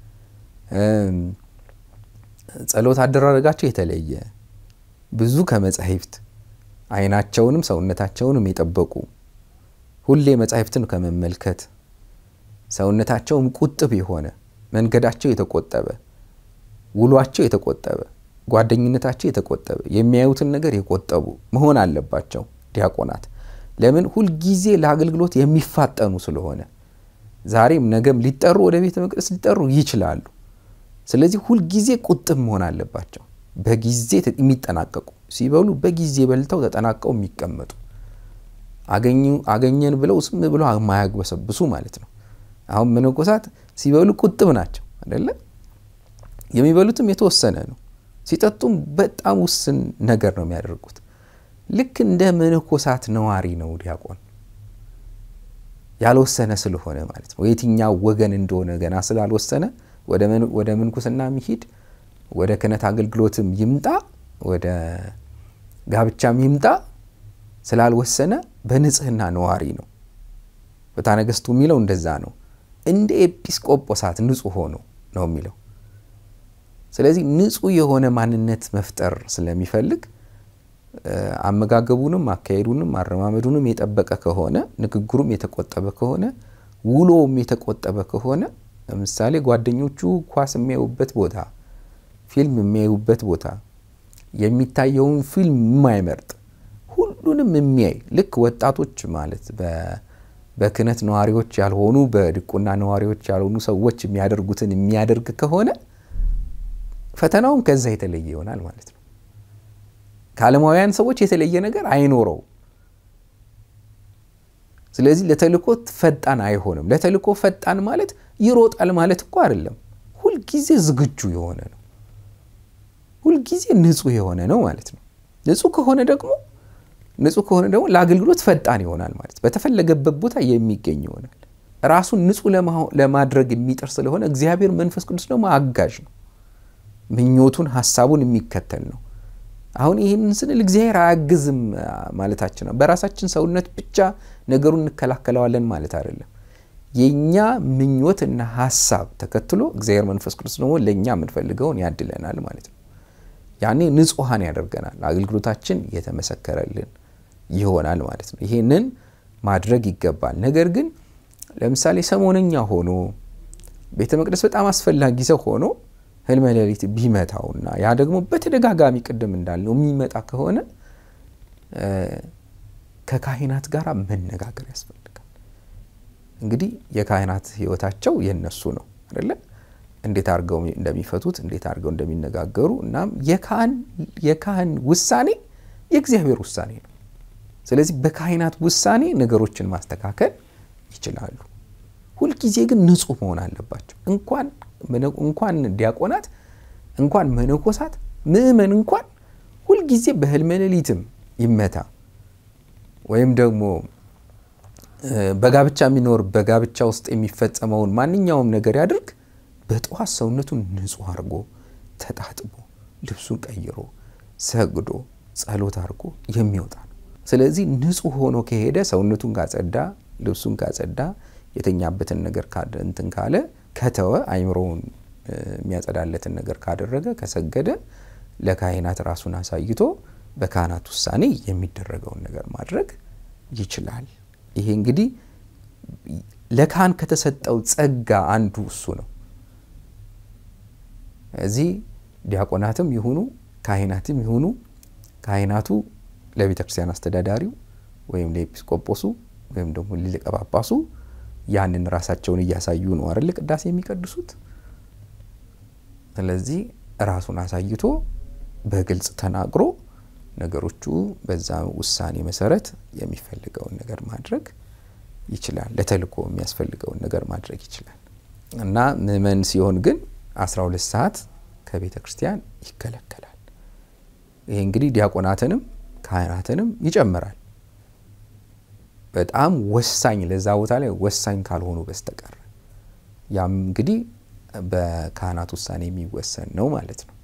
ጸሎት አደራረጋቸው የተለየ ብዙ ከመጻሕፍት ዓይናቸውንም ሰውነታቸውንም የጠበቁ ሁሌ መጻሕፍትን ከመመልከት ሰውነታቸውም ቁጥብ የሆነ መንገዳቸው የተቆጠበ ውሏቸው የተቆጠበ ጓደኝነታቸው የተቆጠበ የሚያዩትን ነገር የቆጠቡ መሆን አለባቸው ዲያቆናት። ለምን ሁልጊዜ ለአገልግሎት የሚፋጠኑ ስለሆነ ዛሬም ነገም ሊጠሩ ወደ ቤተ መቅደስ ሊጠሩ ይችላሉ። ስለዚህ ሁልጊዜ ቁጥብ መሆን አለባቸው። በጊዜ የሚጠናቀቁ ሲበሉ በጊዜ በልተው ተጠናቀው የሚቀመጡ አገኘን ብለው ዝም ብለው የማያግበሰብሱ ማለት ነው። አሁን መነኮሳት ሲበሉ ቁጥብ ናቸው አይደለ? የሚበሉትም የተወሰነ ነው። ሲጠጡም በጣም ውስን ነገር ነው የሚያደርጉት። ልክ እንደ መነኮሳት ነዋሪ ነው ዲያቆን። ያልወሰነ ስለሆነ ማለት ነው። የትኛው ወገን እንደሆነ ገና ስላልወሰነ ወደ ምንኩስና የሚሄድ ወደ ክህነት አገልግሎትም ይምጣ ወደ ጋብቻም ይምጣ ስላልወሰነ በንጽህና ነዋሪ ነው። ፍትሐ ነገሥቱ የሚለው እንደዛ ነው። እንደ ኤጲስቆጶሳት ንጹሕ ሆኖ ነው የሚለው። ስለዚህ ንጹሕ የሆነ ማንነት መፍጠር ስለሚፈልግ አመጋገቡንም አካሄዱንም አረማመዱንም የጠበቀ ከሆነ ንግግሩም የተቆጠበ ከሆነ ውሎውም የተቆጠበ ከሆነ ለምሳሌ ጓደኞቹ ኳስ የሚያዩበት ቦታ፣ ፊልም የሚያዩበት ቦታ የሚታየውን ፊልም የማይመርጥ ሁሉንም የሚያይ ልክ ወጣቶች ማለት በክህነት ነዋሪዎች ያልሆኑ በድቁና ነዋሪዎች ያልሆኑ ሰዎች የሚያደርጉትን የሚያደርግ ከሆነ ፈተናውም ከዛ የተለየ ይሆናል ማለት ነው። ከዓለማውያን ሰዎች የተለየ ነገር አይኖረው። ስለዚህ ለተልእኮ ፈጣን አይሆንም። ለተልእኮ ፈጣን ማለት ይሮጣል ማለት እኮ አይደለም። ሁልጊዜ ዝግጁ የሆነ ነው። ሁልጊዜ ንጹሕ የሆነ ነው ማለት ነው። ንጹሕ ከሆነ ደግሞ ንጹህ ከሆነ ደግሞ ለአገልግሎት ፈጣን ይሆናል ማለት በተፈለገበት ቦታ የሚገኝ ይሆናል። ራሱን ንጹህ ለማድረግ የሚጥር ስለሆነ እግዚአብሔር መንፈስ ቅዱስ ደግሞ አጋዥ ነው። ምኞቱን ሀሳቡን የሚከተል ነው። አሁን ይህንን ስንል እግዚአብሔር አያግዝም ማለታችን ነው። በራሳችን ሰውነት ብቻ ነገሩን እንከላከለዋለን ማለት አይደለም። የእኛ ምኞትና ሀሳብ ተከትሎ እግዚአብሔር መንፈስ ቅዱስ ደግሞ ለእኛ የምንፈልገውን ያድለናል ማለት ነው። ያኔ ንጹሐን ያደርገናል። አገልግሎታችን የተመሰከረልን ይሆናል ማለት ነው። ይህንን ማድረግ ይገባል። ነገር ግን ለምሳሌ ሰሞነኛ ሆኖ ቤተ መቅደስ በጣም አስፈላጊ ሰው ሆኖ ህልመ ሌሊት ቢመታውና ያ ደግሞ በተደጋጋሚ ቅድም እንዳልነው የሚመጣ ከሆነ ከካህናት ጋር መነጋገር ያስፈልጋል። እንግዲህ የካህናት ህይወታቸው የነሱ ነው አይደለ? እንዴት አድርገው እንደሚፈቱት እንዴት አድርገው እንደሚነጋገሩ እናም የካህን ውሳኔ የእግዚአብሔር ውሳኔ ነው። ስለዚህ በካህናት ውሳኔ ነገሮችን ማስተካከል ይችላሉ። ሁልጊዜ ግን ንጹህ መሆን አለባቸው። እንኳን እንኳን ዲያቆናት እንኳን መነኮሳት ምእመን እንኳን ሁልጊዜ በህልመ ሌሊትም ይመታ ወይም ደግሞ በጋብቻ የሚኖር በጋብቻ ውስጥ የሚፈጸመውን ማንኛውም ነገር ያድርግ በጠዋት ሰውነቱን ንጹህ አድርጎ ተጣጥቦ ልብሱን ቀይሮ ሰግዶ ጸሎት አድርጎ የሚወጣ ነው። ስለዚህ ንጹህ ሆኖ ከሄደ ሰውነቱን ካጸዳ፣ ልብሱን ካጸዳ፣ የተኛበትን ነገር እንትን ካለ ከተወ አይምሮውን የሚያጸዳለትን ነገር ካደረገ ከሰገደ ለካህናት ራሱን አሳይቶ በካህናት ውሳኔ የሚደረገውን ነገር ማድረግ ይችላል። ይሄ እንግዲህ ለካህን ከተሰጠው ጸጋ አንዱ እሱ ነው። እዚህ ዲያቆናትም ይሁኑ ካህናትም ይሁኑ ካህናቱ ለቤተ ክርስቲያን አስተዳዳሪው ወይም ለኤጲስቆጶሱ ወይም ደግሞ ሊቀ ጳጳሱ ያንን ራሳቸውን እያሳዩ ነው አይደል ቅዳሴ የሚቀድሱት። ስለዚህ ራሱን አሳይቶ በግልጽ ተናግሮ ነገሮቹ በዛ ውሳኔ መሰረት የሚፈልገውን ነገር ማድረግ ይችላል። ለተልእኮ የሚያስፈልገውን ነገር ማድረግ ይችላል እና ምእመን ሲሆን ግን 12 ሰዓት ከቤተ ክርስቲያን ይከለከላል። ይሄ እንግዲህ ዲያቆናትንም ካህናትንም ይጨምራል። በጣም ወሳኝ ለዛ ቦታ ላይ ወሳኝ ካልሆኑ በስተቀር ያም እንግዲህ በካህናት ውሳኔ የሚወሰን ነው ማለት ነው።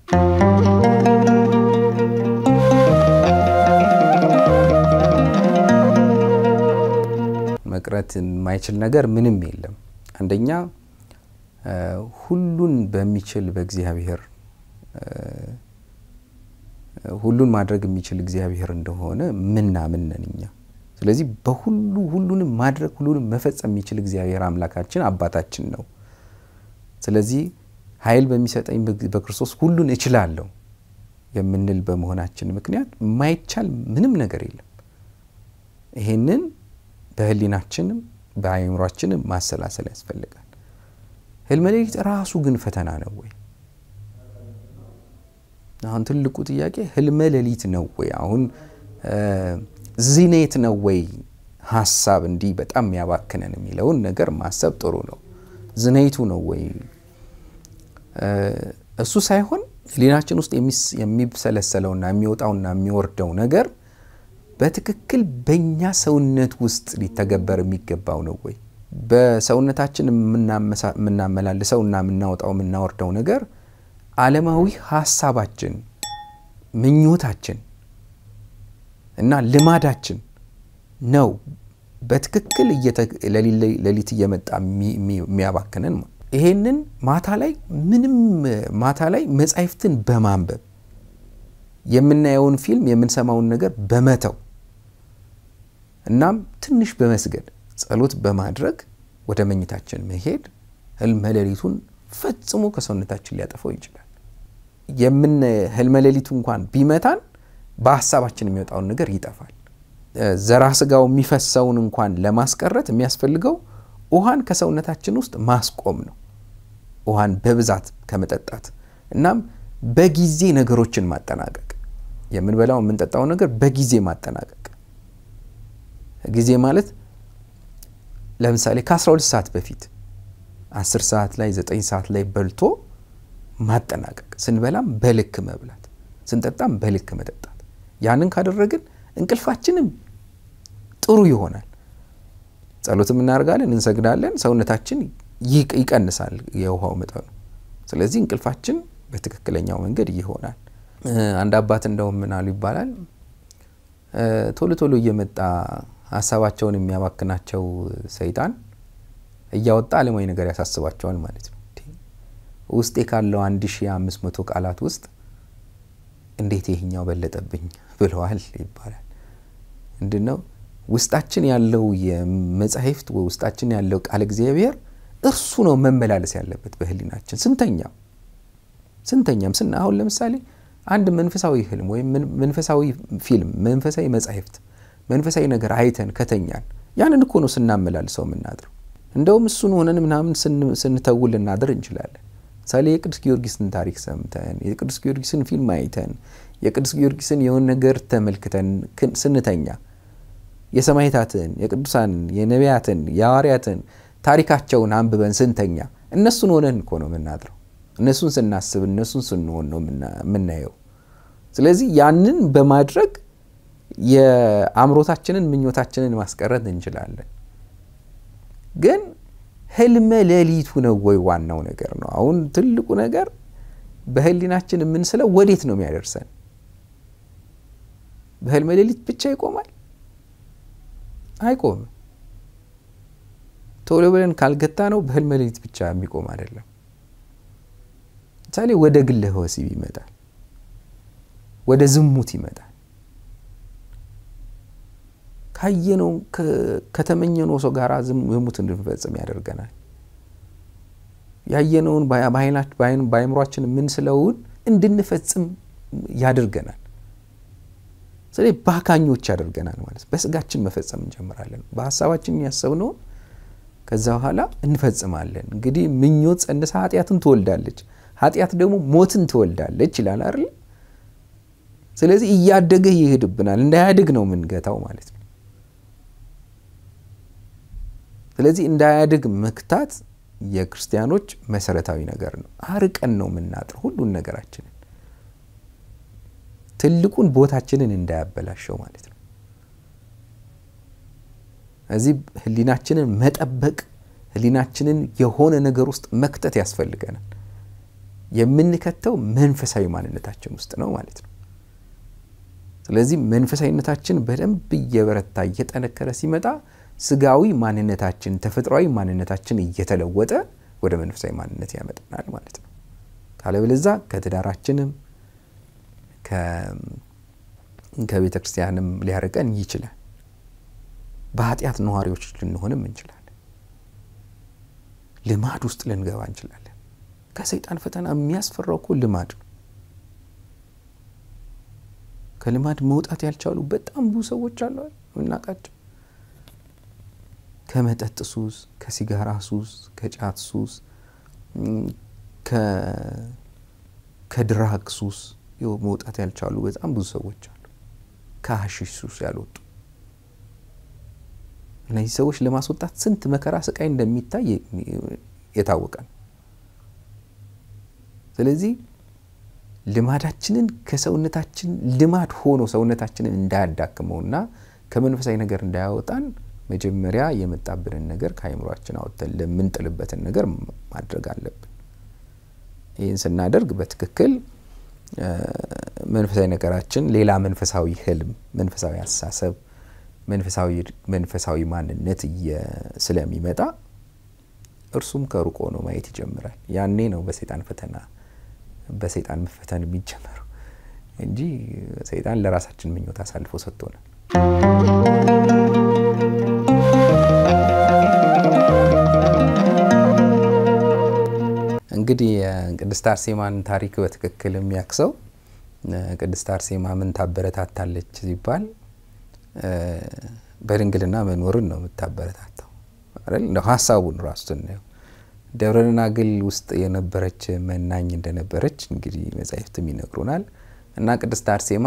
መቅረት የማይችል ነገር ምንም የለም። አንደኛ ሁሉን በሚችል በእግዚአብሔር ሁሉን ማድረግ የሚችል እግዚአብሔር እንደሆነ ምናምን ነን እኛ። ስለዚህ በሁሉ ሁሉንም ማድረግ ሁሉንም መፈጸም የሚችል እግዚአብሔር አምላካችን አባታችን ነው። ስለዚህ ኃይል በሚሰጠኝ በክርስቶስ ሁሉን እችላለሁ የምንል በመሆናችን ምክንያት የማይቻል ምንም ነገር የለም። ይሄንን በሕሊናችንም በአእምሯችንም ማሰላሰል ያስፈልጋል። ህልመ ሌሊት ራሱ ግን ፈተና ነው ወይ? አሁን ትልቁ ጥያቄ ህልመ ሌሊት ነው ወይ? አሁን ዝኔት ነው ወይ? ሀሳብ እንዲህ በጣም የሚያባክነን የሚለውን ነገር ማሰብ ጥሩ ነው። ዝኔቱ ነው ወይ? እሱ ሳይሆን ህሊናችን ውስጥ የሚብሰለሰለውና የሚወጣውና የሚወርደው ነገር በትክክል በእኛ ሰውነት ውስጥ ሊተገበር የሚገባው ነው ወይ? በሰውነታችን የምናመላልሰው እና የምናወጣው የምናወርደው ነገር ዓለማዊ ሀሳባችን፣ ምኞታችን እና ልማዳችን ነው በትክክል ሌሊት እየመጣ የሚያባክነን። ይሄንን ማታ ላይ ምንም ማታ ላይ መጻሕፍትን በማንበብ የምናየውን ፊልም የምንሰማውን ነገር በመተው እናም ትንሽ በመስገድ ጸሎት በማድረግ ወደ መኝታችን መሄድ ህልመ ሌሊቱን ፈጽሞ ከሰውነታችን ሊያጠፋው ይችላል። የምን ህልመ ሌሊቱ እንኳን ቢመታን በሀሳባችን የሚወጣውን ነገር ይጠፋል። ዘራ ስጋው የሚፈሰውን እንኳን ለማስቀረት የሚያስፈልገው ውሃን ከሰውነታችን ውስጥ ማስቆም ነው። ውሃን በብዛት ከመጠጣት እናም በጊዜ ነገሮችን ማጠናቀቅ፣ የምንበላው የምንጠጣው ነገር በጊዜ ማጠናቀቅ። ጊዜ ማለት ለምሳሌ ከ12 ሰዓት በፊት 10 ሰዓት ላይ 9 ሰዓት ላይ በልቶ ማጠናቀቅ። ስንበላም በልክ መብላት፣ ስንጠጣም በልክ መጠጣት። ያንን ካደረግን እንቅልፋችንም ጥሩ ይሆናል። ጸሎትም እናደርጋለን፣ እንሰግዳለን፣ ሰውነታችን ይቀንሳል የውሃው መጠኑ። ስለዚህ እንቅልፋችን በትክክለኛው መንገድ ይሆናል። አንድ አባት እንደውም ምን አሉ ይባላል ቶሎ ቶሎ እየመጣ ሀሳባቸውን የሚያባክናቸው ሰይጣን እያወጣ ዓለማዊ ነገር ያሳስባቸዋል ማለት ነው። ውስጤ ካለው 1500 ቃላት ውስጥ እንዴት ይህኛው በለጠብኝ ብለዋል ይባላል። ምንድን ነው ውስጣችን ያለው የመጻሕፍት ውስጣችን ያለው ቃል እግዚአብሔር እርሱ ነው መመላለስ ያለበት በህሊናችን ስንተኛም ስንተኛም ስና አሁን ለምሳሌ አንድ መንፈሳዊ ህልም ወይም መንፈሳዊ ፊልም፣ መንፈሳዊ መጻሕፍት፣ መንፈሳዊ ነገር አይተን ከተኛን ያንን እኮ ነው ስናመላልሰው የምናድረው። እንደውም እሱን ሆነን ምናምን ስንተውል ልናድር እንችላለን። ምሳሌ የቅዱስ ጊዮርጊስን ታሪክ ሰምተን የቅዱስ ጊዮርጊስን ፊልም አይተን የቅዱስ ጊዮርጊስን የሆነ ነገር ተመልክተን ስንተኛ የሰማዕታትን፣ የቅዱሳንን፣ የነቢያትን፣ የሐዋርያትን ታሪካቸውን አንብበን ስንተኛ እነሱን ሆነን እኮ ነው የምናድረው። እነሱን ስናስብ እነሱን ስንሆን ነው የምናየው። ስለዚህ ያንን በማድረግ የአእምሮታችንን ምኞታችንን ማስቀረት እንችላለን። ግን ህልመ ሌሊቱ ነው ወይ ዋናው ነገር ነው። አሁን ትልቁ ነገር በህሊናችን የምንስለው ወዴት ነው የሚያደርሰን? በህልመ ሌሊት ብቻ ይቆማል? አይቆምም። ቶሎ ብለን ካልገታ ነው በህልመ ሌሊት ብቻ የሚቆም አይደለም። ምሳሌ ወደ ግለ ወሲብ ይመጣል፣ ወደ ዝሙት ይመጣል። ካየነው ከተመኘነው ሰው ጋር ዝሙት እንድንፈጽም ያደርገናል። ያየነውን በአይምሯችን የምንስለውን እንድንፈጽም ያደርገናል። ስለዚህ ባካኞች ያደርገናል ማለት በስጋችን መፈጸም እንጀምራለን። በሀሳባችን ያሰብነውን ከዛ በኋላ እንፈጽማለን። እንግዲህ ምኞት ጸንሳ ኃጢአትን ትወልዳለች፣ ኃጢአት ደግሞ ሞትን ትወልዳለች ይላል አይደል? ስለዚህ እያደገ ይሄድብናል። እንዳያድግ ነው የምንገታው ማለት ነው። ስለዚህ እንዳያድግ መክታት የክርስቲያኖች መሰረታዊ ነገር ነው። አርቀን ነው የምናጥር ሁሉን ነገራችንን ትልቁን ቦታችንን እንዳያበላሸው ማለት ነው። እዚህ ህሊናችንን መጠበቅ ህሊናችንን የሆነ ነገር ውስጥ መክተት ያስፈልገናል። የምንከተው መንፈሳዊ ማንነታችን ውስጥ ነው ማለት ነው። ስለዚህ መንፈሳዊነታችን በደንብ እየበረታ እየጠነከረ ሲመጣ ስጋዊ ማንነታችን ተፈጥሯዊ ማንነታችን እየተለወጠ ወደ መንፈሳዊ ማንነት ያመጣናል ማለት ነው። ካለበለዛ ከትዳራችንም ከቤተ ክርስቲያንም ሊያርቀን ይችላል። በኃጢአት ነዋሪዎች ልንሆንም እንችላለን። ልማድ ውስጥ ልንገባ እንችላለን። ከሰይጣን ፈተና የሚያስፈራው እኮ ልማድ ነው። ከልማድ መውጣት ያልቻሉ በጣም ብዙ ሰዎች አሉ የምናውቃቸው። ከመጠጥ ሱስ፣ ከሲጋራ ሱስ፣ ከጫት ሱስ፣ ከድራግ ሱስ መውጣት ያልቻሉ በጣም ብዙ ሰዎች አሉ። ከሀሺሽ ሱስ ያልወጡ እነዚህ ሰዎች ለማስወጣት ስንት መከራ ስቃይ እንደሚታይ የታወቀ ነው። ስለዚህ ልማዳችንን ከሰውነታችን ልማድ ሆኖ ሰውነታችንን እንዳያዳክመውና ከመንፈሳዊ ነገር እንዳያወጣን መጀመሪያ የመጣብንን ነገር ከአይምሯችን አወጥተን ለምንጥልበትን ነገር ማድረግ አለብን። ይህን ስናደርግ በትክክል መንፈሳዊ ነገራችን ሌላ መንፈሳዊ ህልም፣ መንፈሳዊ አስተሳሰብ፣ መንፈሳዊ ማንነት ስለሚመጣ እርሱም ከሩቅ ሆኖ ማየት ይጀምራል። ያኔ ነው በሰይጣን ፈተና በሰይጣን መፈተን የሚጀመረው እንጂ ሰይጣን ለራሳችን ምኞት አሳልፎ ሰጥቶናል። እንግዲህ የቅድስት አርሴማን ታሪክ በትክክል የሚያክሰው ቅድስት አርሴማ ምን ታበረታታለች ሲባል በድንግልና መኖርን ነው የምታበረታታው አይደል? እንደው ሀሳቡን ራሱ ስናየው ደብረ ደናግል ውስጥ የነበረች መናኝ እንደነበረች እንግዲህ መጻሕፍትም ይነግሩናል። እና ቅድስት አርሴማ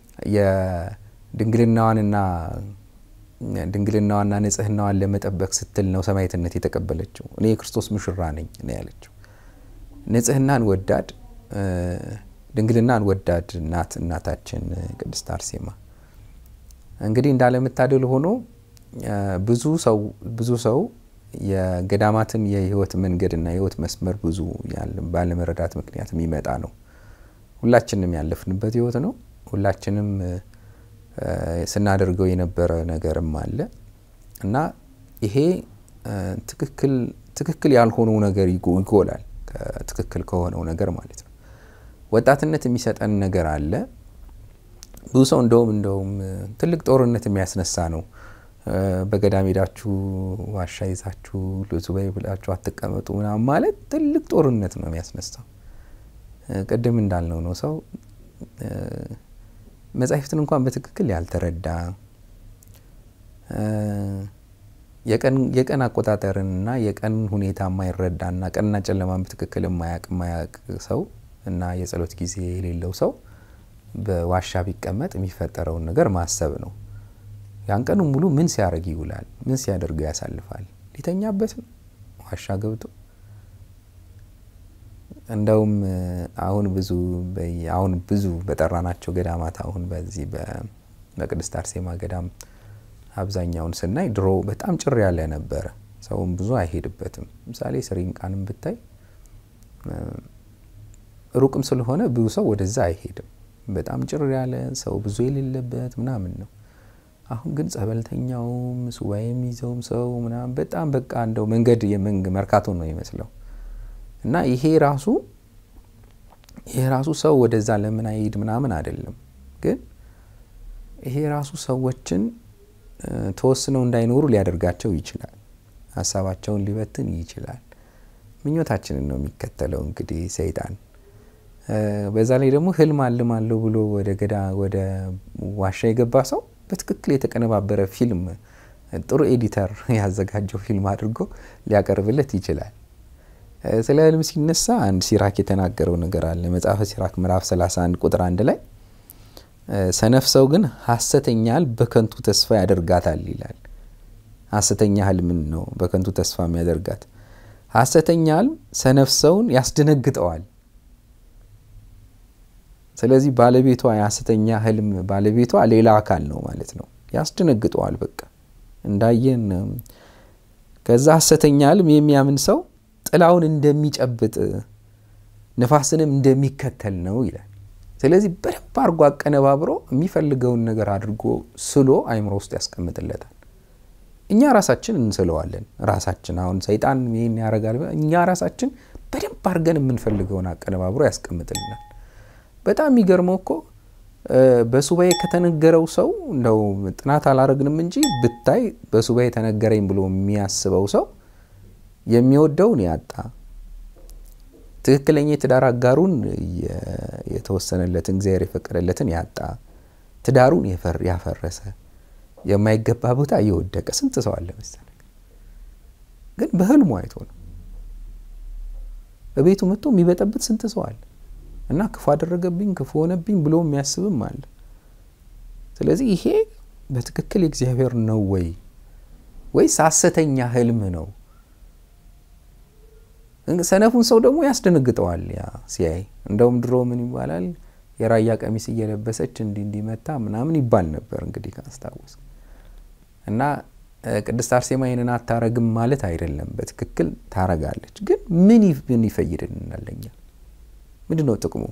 የድንግልናዋንና ድንግልናዋና ንጽህናዋን ለመጠበቅ ስትል ነው ሰማዕትነት የተቀበለችው። እኔ የክርስቶስ ሙሽራ ነኝ ነው ያለችው። ንጽህናን ወዳድ ድንግልናን ወዳድ ናት እናታችን ቅድስት አርሴማ። እንግዲህ እንዳለመታደል ሆኖ ብዙ ሰው ብዙ ሰው የገዳማትን የህይወት መንገድና የህይወት መስመር ብዙ ባለመረዳት ምክንያት የሚመጣ ነው። ሁላችንም ያለፍንበት ህይወት ነው። ሁላችንም ስናደርገው የነበረ ነገርም አለ እና ይሄ ትክክል ያልሆነው ነገር ይጎላል ትክክል ከሆነው ነገር ማለት ነው። ወጣትነት የሚሰጠን ነገር አለ። ብዙ ሰው እንደውም እንደውም ትልቅ ጦርነት የሚያስነሳ ነው። በገዳም ሄዳችሁ ዋሻ ይዛችሁ ሱባኤ ብላችሁ አትቀመጡ ምናምን ማለት ትልቅ ጦርነት ነው የሚያስነሳው። ቅድም እንዳልነው ነው ሰው መጻሕፍትን እንኳን በትክክል ያልተረዳ የቀን አቆጣጠርንና የቀን ሁኔታ የማይረዳና ቀንና ጨለማን በትክክል የማያቅ የማያቅ ሰው እና የጸሎት ጊዜ የሌለው ሰው በዋሻ ቢቀመጥ የሚፈጠረውን ነገር ማሰብ ነው። ያን ቀኑ ሙሉ ምን ሲያደርግ ይውላል? ምን ሲያደርገው ያሳልፋል? ሊተኛበት ነው ዋሻ ገብቶ። እንደውም አሁን ብዙ አሁን ብዙ በጠራናቸው ገዳማት አሁን በዚህ በቅድስት አርሴማ ገዳም አብዛኛውን ስናይ ድሮ በጣም ጭር ያለ ነበረ። ሰውም ብዙ አይሄድበትም። ምሳሌ ስሪንቃንም ብታይ ሩቅም ስለሆነ ብዙ ሰው ወደዛ አይሄድም። በጣም ጭር ያለ ሰው ብዙ የሌለበት ምናምን ነው። አሁን ግን ጸበልተኛውም ሱባኤ የሚይዘውም ሰው ምናምን በጣም በቃ እንደው መንገድ የመንግ መርካቶ ነው ይመስለው እና ይሄ ራሱ ይሄ ራሱ ሰው ወደዛ ለምን አይሄድ ምናምን አይደለም፣ ግን ይሄ ራሱ ሰዎችን ተወስነው እንዳይኖሩ ሊያደርጋቸው ይችላል። ሀሳባቸውን ሊበትን ይችላል። ምኞታችንን ነው የሚከተለው እንግዲህ ሰይጣን። በዛ ላይ ደግሞ ህልም አልማለሁ ብሎ ወደ ገዳ ወደ ዋሻ የገባ ሰው በትክክል የተቀነባበረ ፊልም ጥሩ ኤዲተር ያዘጋጀው ፊልም አድርጎ ሊያቀርብለት ይችላል። ስለ ህልም ሲነሳ አንድ ሲራክ የተናገረው ነገር አለ። መጽሐፈ ሲራክ ምዕራፍ 31 ቁጥር አንድ ላይ ሰነፍ ሰው ግን ሐሰተኛ ህልም በከንቱ ተስፋ ያደርጋታል ይላል። ሐሰተኛ ህልምን ነው በከንቱ ተስፋ የሚያደርጋት። ሐሰተኛ ህልም ሰነፍ ሰውን ያስደነግጠዋል። ስለዚህ ባለቤቷ የሐሰተኛ ህልም ባለቤቷ ሌላ አካል ነው ማለት ነው። ያስደነግጠዋል። በቃ እንዳየን ከዛ ሐሰተኛ ህልም የሚያምን ሰው ጥላውን እንደሚጨብጥ ንፋስንም እንደሚከተል ነው ይላል። ስለዚህ በደንብ አድርጎ አቀነባብሮ የሚፈልገውን ነገር አድርጎ ስሎ አይምሮ ውስጥ ያስቀምጥለታል። እኛ ራሳችን እንስለዋለን። ራሳችን አሁን ሰይጣን ይህን ያደርጋል። እኛ ራሳችን በደንብ አድርገን የምንፈልገውን አቀነባብሮ ያስቀምጥልናል። በጣም የሚገርመው እኮ በሱባኤ ከተነገረው ሰው እንደው ጥናት አላረግንም እንጂ ብታይ በሱባኤ ተነገረኝ ብሎ የሚያስበው ሰው የሚወደውን ያጣ ትክክለኛ የትዳር አጋሩን የተወሰነለትን እግዚአብሔር የፈቀደለትን ያጣ ትዳሩን ያፈረሰ የማይገባ ቦታ እየወደቀ ስንት ሰው አለ መሰለህ። ግን በህልሙ አይቶ ነው በቤቱ መጥቶ የሚበጠብጥ ስንት ሰው አለ። እና ክፉ አደረገብኝ ክፉ ሆነብኝ ብሎ የሚያስብም አለ። ስለዚህ ይሄ በትክክል የእግዚአብሔር ነው ወይ ወይስ ሐሰተኛ ህልም ነው? ሰነፉን ሰው ደግሞ ያስደነግጠዋል። ያ ሲያይ እንደውም ድሮ ምን ይባላል የራያ ቀሚስ እየለበሰች እንዲ እንዲመታ ምናምን ይባል ነበር እንግዲህ ካስታወስ እና ቅድስት አርሴማ ይህንን አታረግም ማለት አይደለም። በትክክል ታረጋለች። ግን ምን ምን ይፈይድልናል? ለኛ ምንድን ነው ጥቅሙ?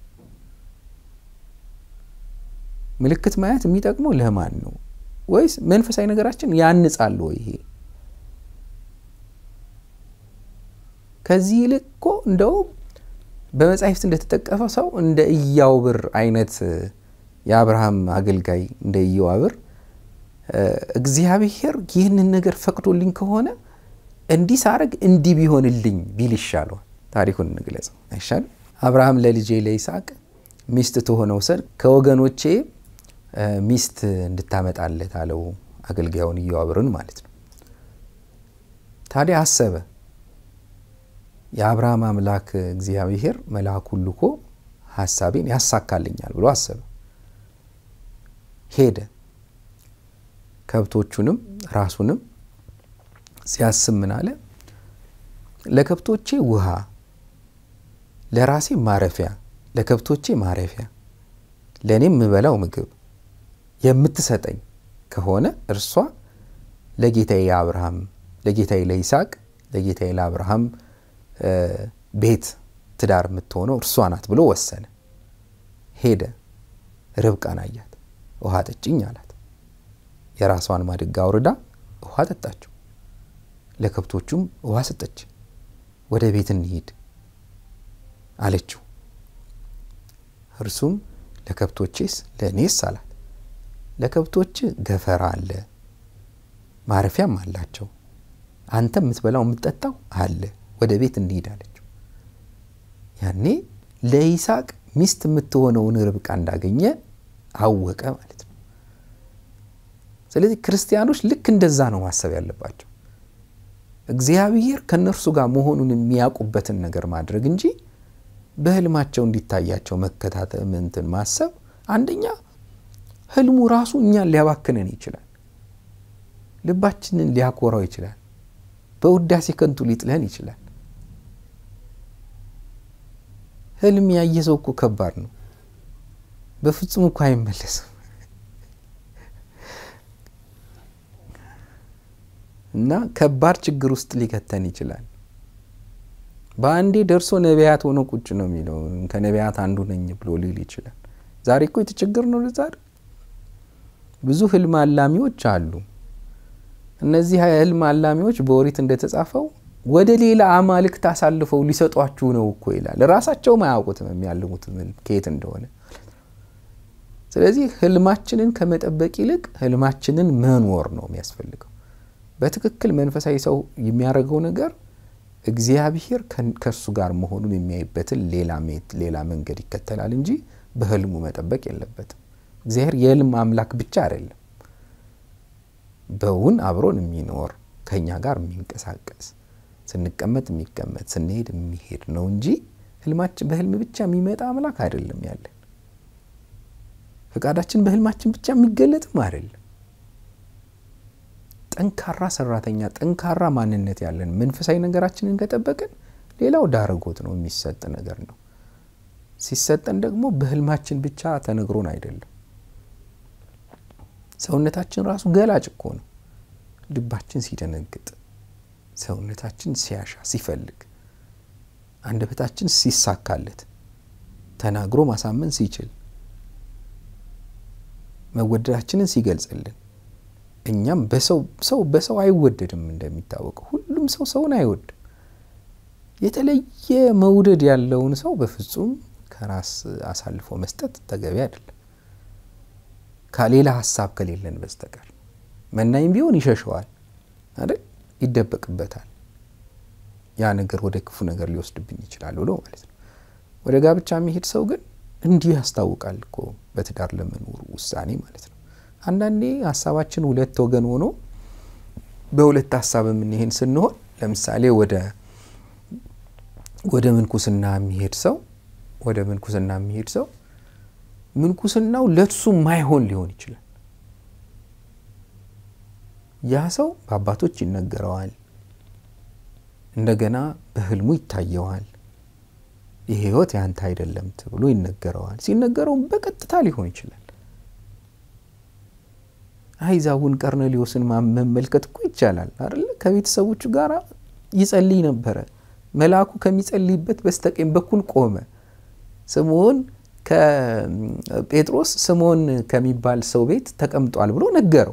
ምልክት ማየት የሚጠቅመው ለማን ነው? ወይስ መንፈሳዊ ነገራችን ያንጻል ወይ? ይሄ ከዚህ ይልቅ እኮ እንደው በመጻሕፍት እንደተጠቀፈ ሰው እንደ ኢያዕብር አይነት የአብርሃም አገልጋይ እንደ ኢያዕብር እግዚአብሔር ይህንን ነገር ፈቅዶልኝ ከሆነ እንዲህ ሳረግ እንዲህ ቢሆንልኝ ቢል ይሻለዋል። ታሪኩን እንግለጸው አይሻልም? አብርሃም ለልጄ ለይስሐቅ ሚስት ትሆነው ዘንድ ከወገኖቼ ሚስት እንድታመጣለት አለው አገልጋዩን ኢያዕብርን ማለት ነው። ታዲያ አሰበ። የአብርሃም አምላክ እግዚአብሔር መልአኩን ልኮ ሀሳቤን ያሳካልኛል ብሎ አሰበ። ሄደ። ከብቶቹንም ራሱንም ሲያስብ ምን አለ? ለከብቶቼ ውሃ፣ ለራሴ ማረፊያ፣ ለከብቶቼ ማረፊያ፣ ለእኔም የምበላው ምግብ የምትሰጠኝ ከሆነ እርሷ ለጌታዬ ለአብርሃም ለጌታዬ ለይስሐቅ ለጌታዬ ለአብርሃም ቤት ትዳር የምትሆነው እርሷ ናት ብሎ ወሰነ። ሄደ። ርብቃን አያት። ውሃ ጠጭኝ አላት። የራሷን ማድጋ አውርዳ ውሃ ጠጣችው። ለከብቶቹም ውሃ ሰጠች። ወደ ቤት እንሂድ አለችው። እርሱም ለከብቶቼስ ለእኔስ አላት። ለከብቶች ገፈራ አለ፣ ማረፊያም አላቸው። አንተ የምትበላው የምትጠጣው አለ፣ ወደ ቤት እንሂድ አለችው። ያኔ ለይስሐቅ ሚስት የምትሆነውን ርብቃ እንዳገኘ አወቀ ማለት ነው። ስለዚህ ክርስቲያኖች ልክ እንደዛ ነው ማሰብ ያለባቸው። እግዚአብሔር ከእነርሱ ጋር መሆኑን የሚያውቁበትን ነገር ማድረግ እንጂ በህልማቸው እንዲታያቸው መከታተል እንትን ማሰብ አንደኛ ህልሙ ራሱ እኛን ሊያባክነን ይችላል። ልባችንን ሊያኮራው ይችላል። በውዳሴ ከንቱ ሊጥለን ይችላል። ህልም ያየ ሰው እኮ ከባድ ነው። በፍጹም እኮ አይመለስም እና ከባድ ችግር ውስጥ ሊከተን ይችላል። በአንዴ ደርሶ ነቢያት ሆኖ ቁጭ ነው የሚለው ከነቢያት አንዱ ነኝ ብሎ ሊል ይችላል። ዛሬ እኮ የተቸገር ነው። ዛሬ ብዙ ህልም አላሚዎች አሉ። እነዚህ ህልም አላሚዎች በኦሪት እንደተጻፈው ወደ ሌላ አማልክት አሳልፈው ሊሰጧችሁ ነው እኮ ይላል። ራሳቸውም አያውቁትም የሚያልሙት ከየት እንደሆነ። ስለዚህ ህልማችንን ከመጠበቅ ይልቅ ህልማችንን መኖር ነው የሚያስፈልገው። በትክክል መንፈሳዊ ሰው የሚያደርገው ነገር እግዚአብሔር ከእሱ ጋር መሆኑን የሚያይበትን ሌላ መንገድ ይከተላል እንጂ በህልሙ መጠበቅ የለበትም። እግዚአብሔር የህልም አምላክ ብቻ አይደለም፣ በውን አብሮን የሚኖር ከእኛ ጋር የሚንቀሳቀስ ስንቀመጥ የሚቀመጥ ስንሄድ የሚሄድ ነው እንጂ ህልማችን በህልም ብቻ የሚመጣ አምላክ አይደለም ያለን። ፈቃዳችን በህልማችን ብቻ የሚገለጥም አይደለም። ጠንካራ ሰራተኛ፣ ጠንካራ ማንነት ያለን መንፈሳዊ ነገራችንን ከጠበቅን ሌላው ዳረጎት ነው፣ የሚሰጥ ነገር ነው። ሲሰጠን ደግሞ በህልማችን ብቻ ተነግሮን አይደለም። ሰውነታችን ራሱ ገላጭ እኮ ነው። ልባችን ሲደነግጥ፣ ሰውነታችን ሲያሻ ሲፈልግ፣ አንደበታችን ሲሳካለት፣ ተናግሮ ማሳመን ሲችል፣ መወደዳችንን ሲገልጽልን እኛም በሰው ሰው በሰው አይወደድም። እንደሚታወቀው ሁሉም ሰው ሰውን አይወድም። የተለየ መውደድ ያለውን ሰው በፍጹም ከራስ አሳልፎ መስጠት ተገቢ አይደለም፣ ከሌላ ሀሳብ ከሌለን በስተቀር መናኝም ቢሆን ይሸሸዋል አይደል፣ ይደበቅበታል። ያ ነገር ወደ ክፉ ነገር ሊወስድብኝ ይችላል ብሎ ማለት ነው። ወደ ጋብቻ የሚሄድ ሰው ግን እንዲሁ ያስታውቃል እኮ በትዳር ለመኖሩ ውሳኔ ማለት ነው። አንዳንዴ ሀሳባችን ሁለት ወገን ሆኖ በሁለት ሀሳብ የምንሄድ ስንሆን ለምሳሌ ወደ ወደ ምንኩስና የሚሄድ ሰው ወደ ምንኩስና የሚሄድ ሰው ምንኩስናው ለሱ ማይሆን ሊሆን ይችላል። ያ ሰው በአባቶች ይነገረዋል፣ እንደገና በህልሙ ይታየዋል። ይህ ህይወት ያንተ አይደለም ተብሎ ይነገረዋል። ሲነገረውም በቀጥታ ሊሆን ይችላል። አይዛቡን ቀርኔሌዎስን መመልከት እኮ ይቻላል አይደለ? ከቤተሰቦቹ ጋር ይጸልይ ነበረ። መልአኩ ከሚጸልይበት በስተቀኝ በኩል ቆመ። ስምዖን ከጴጥሮስ ስምዖን ከሚባል ሰው ቤት ተቀምጧል ብሎ ነገረው።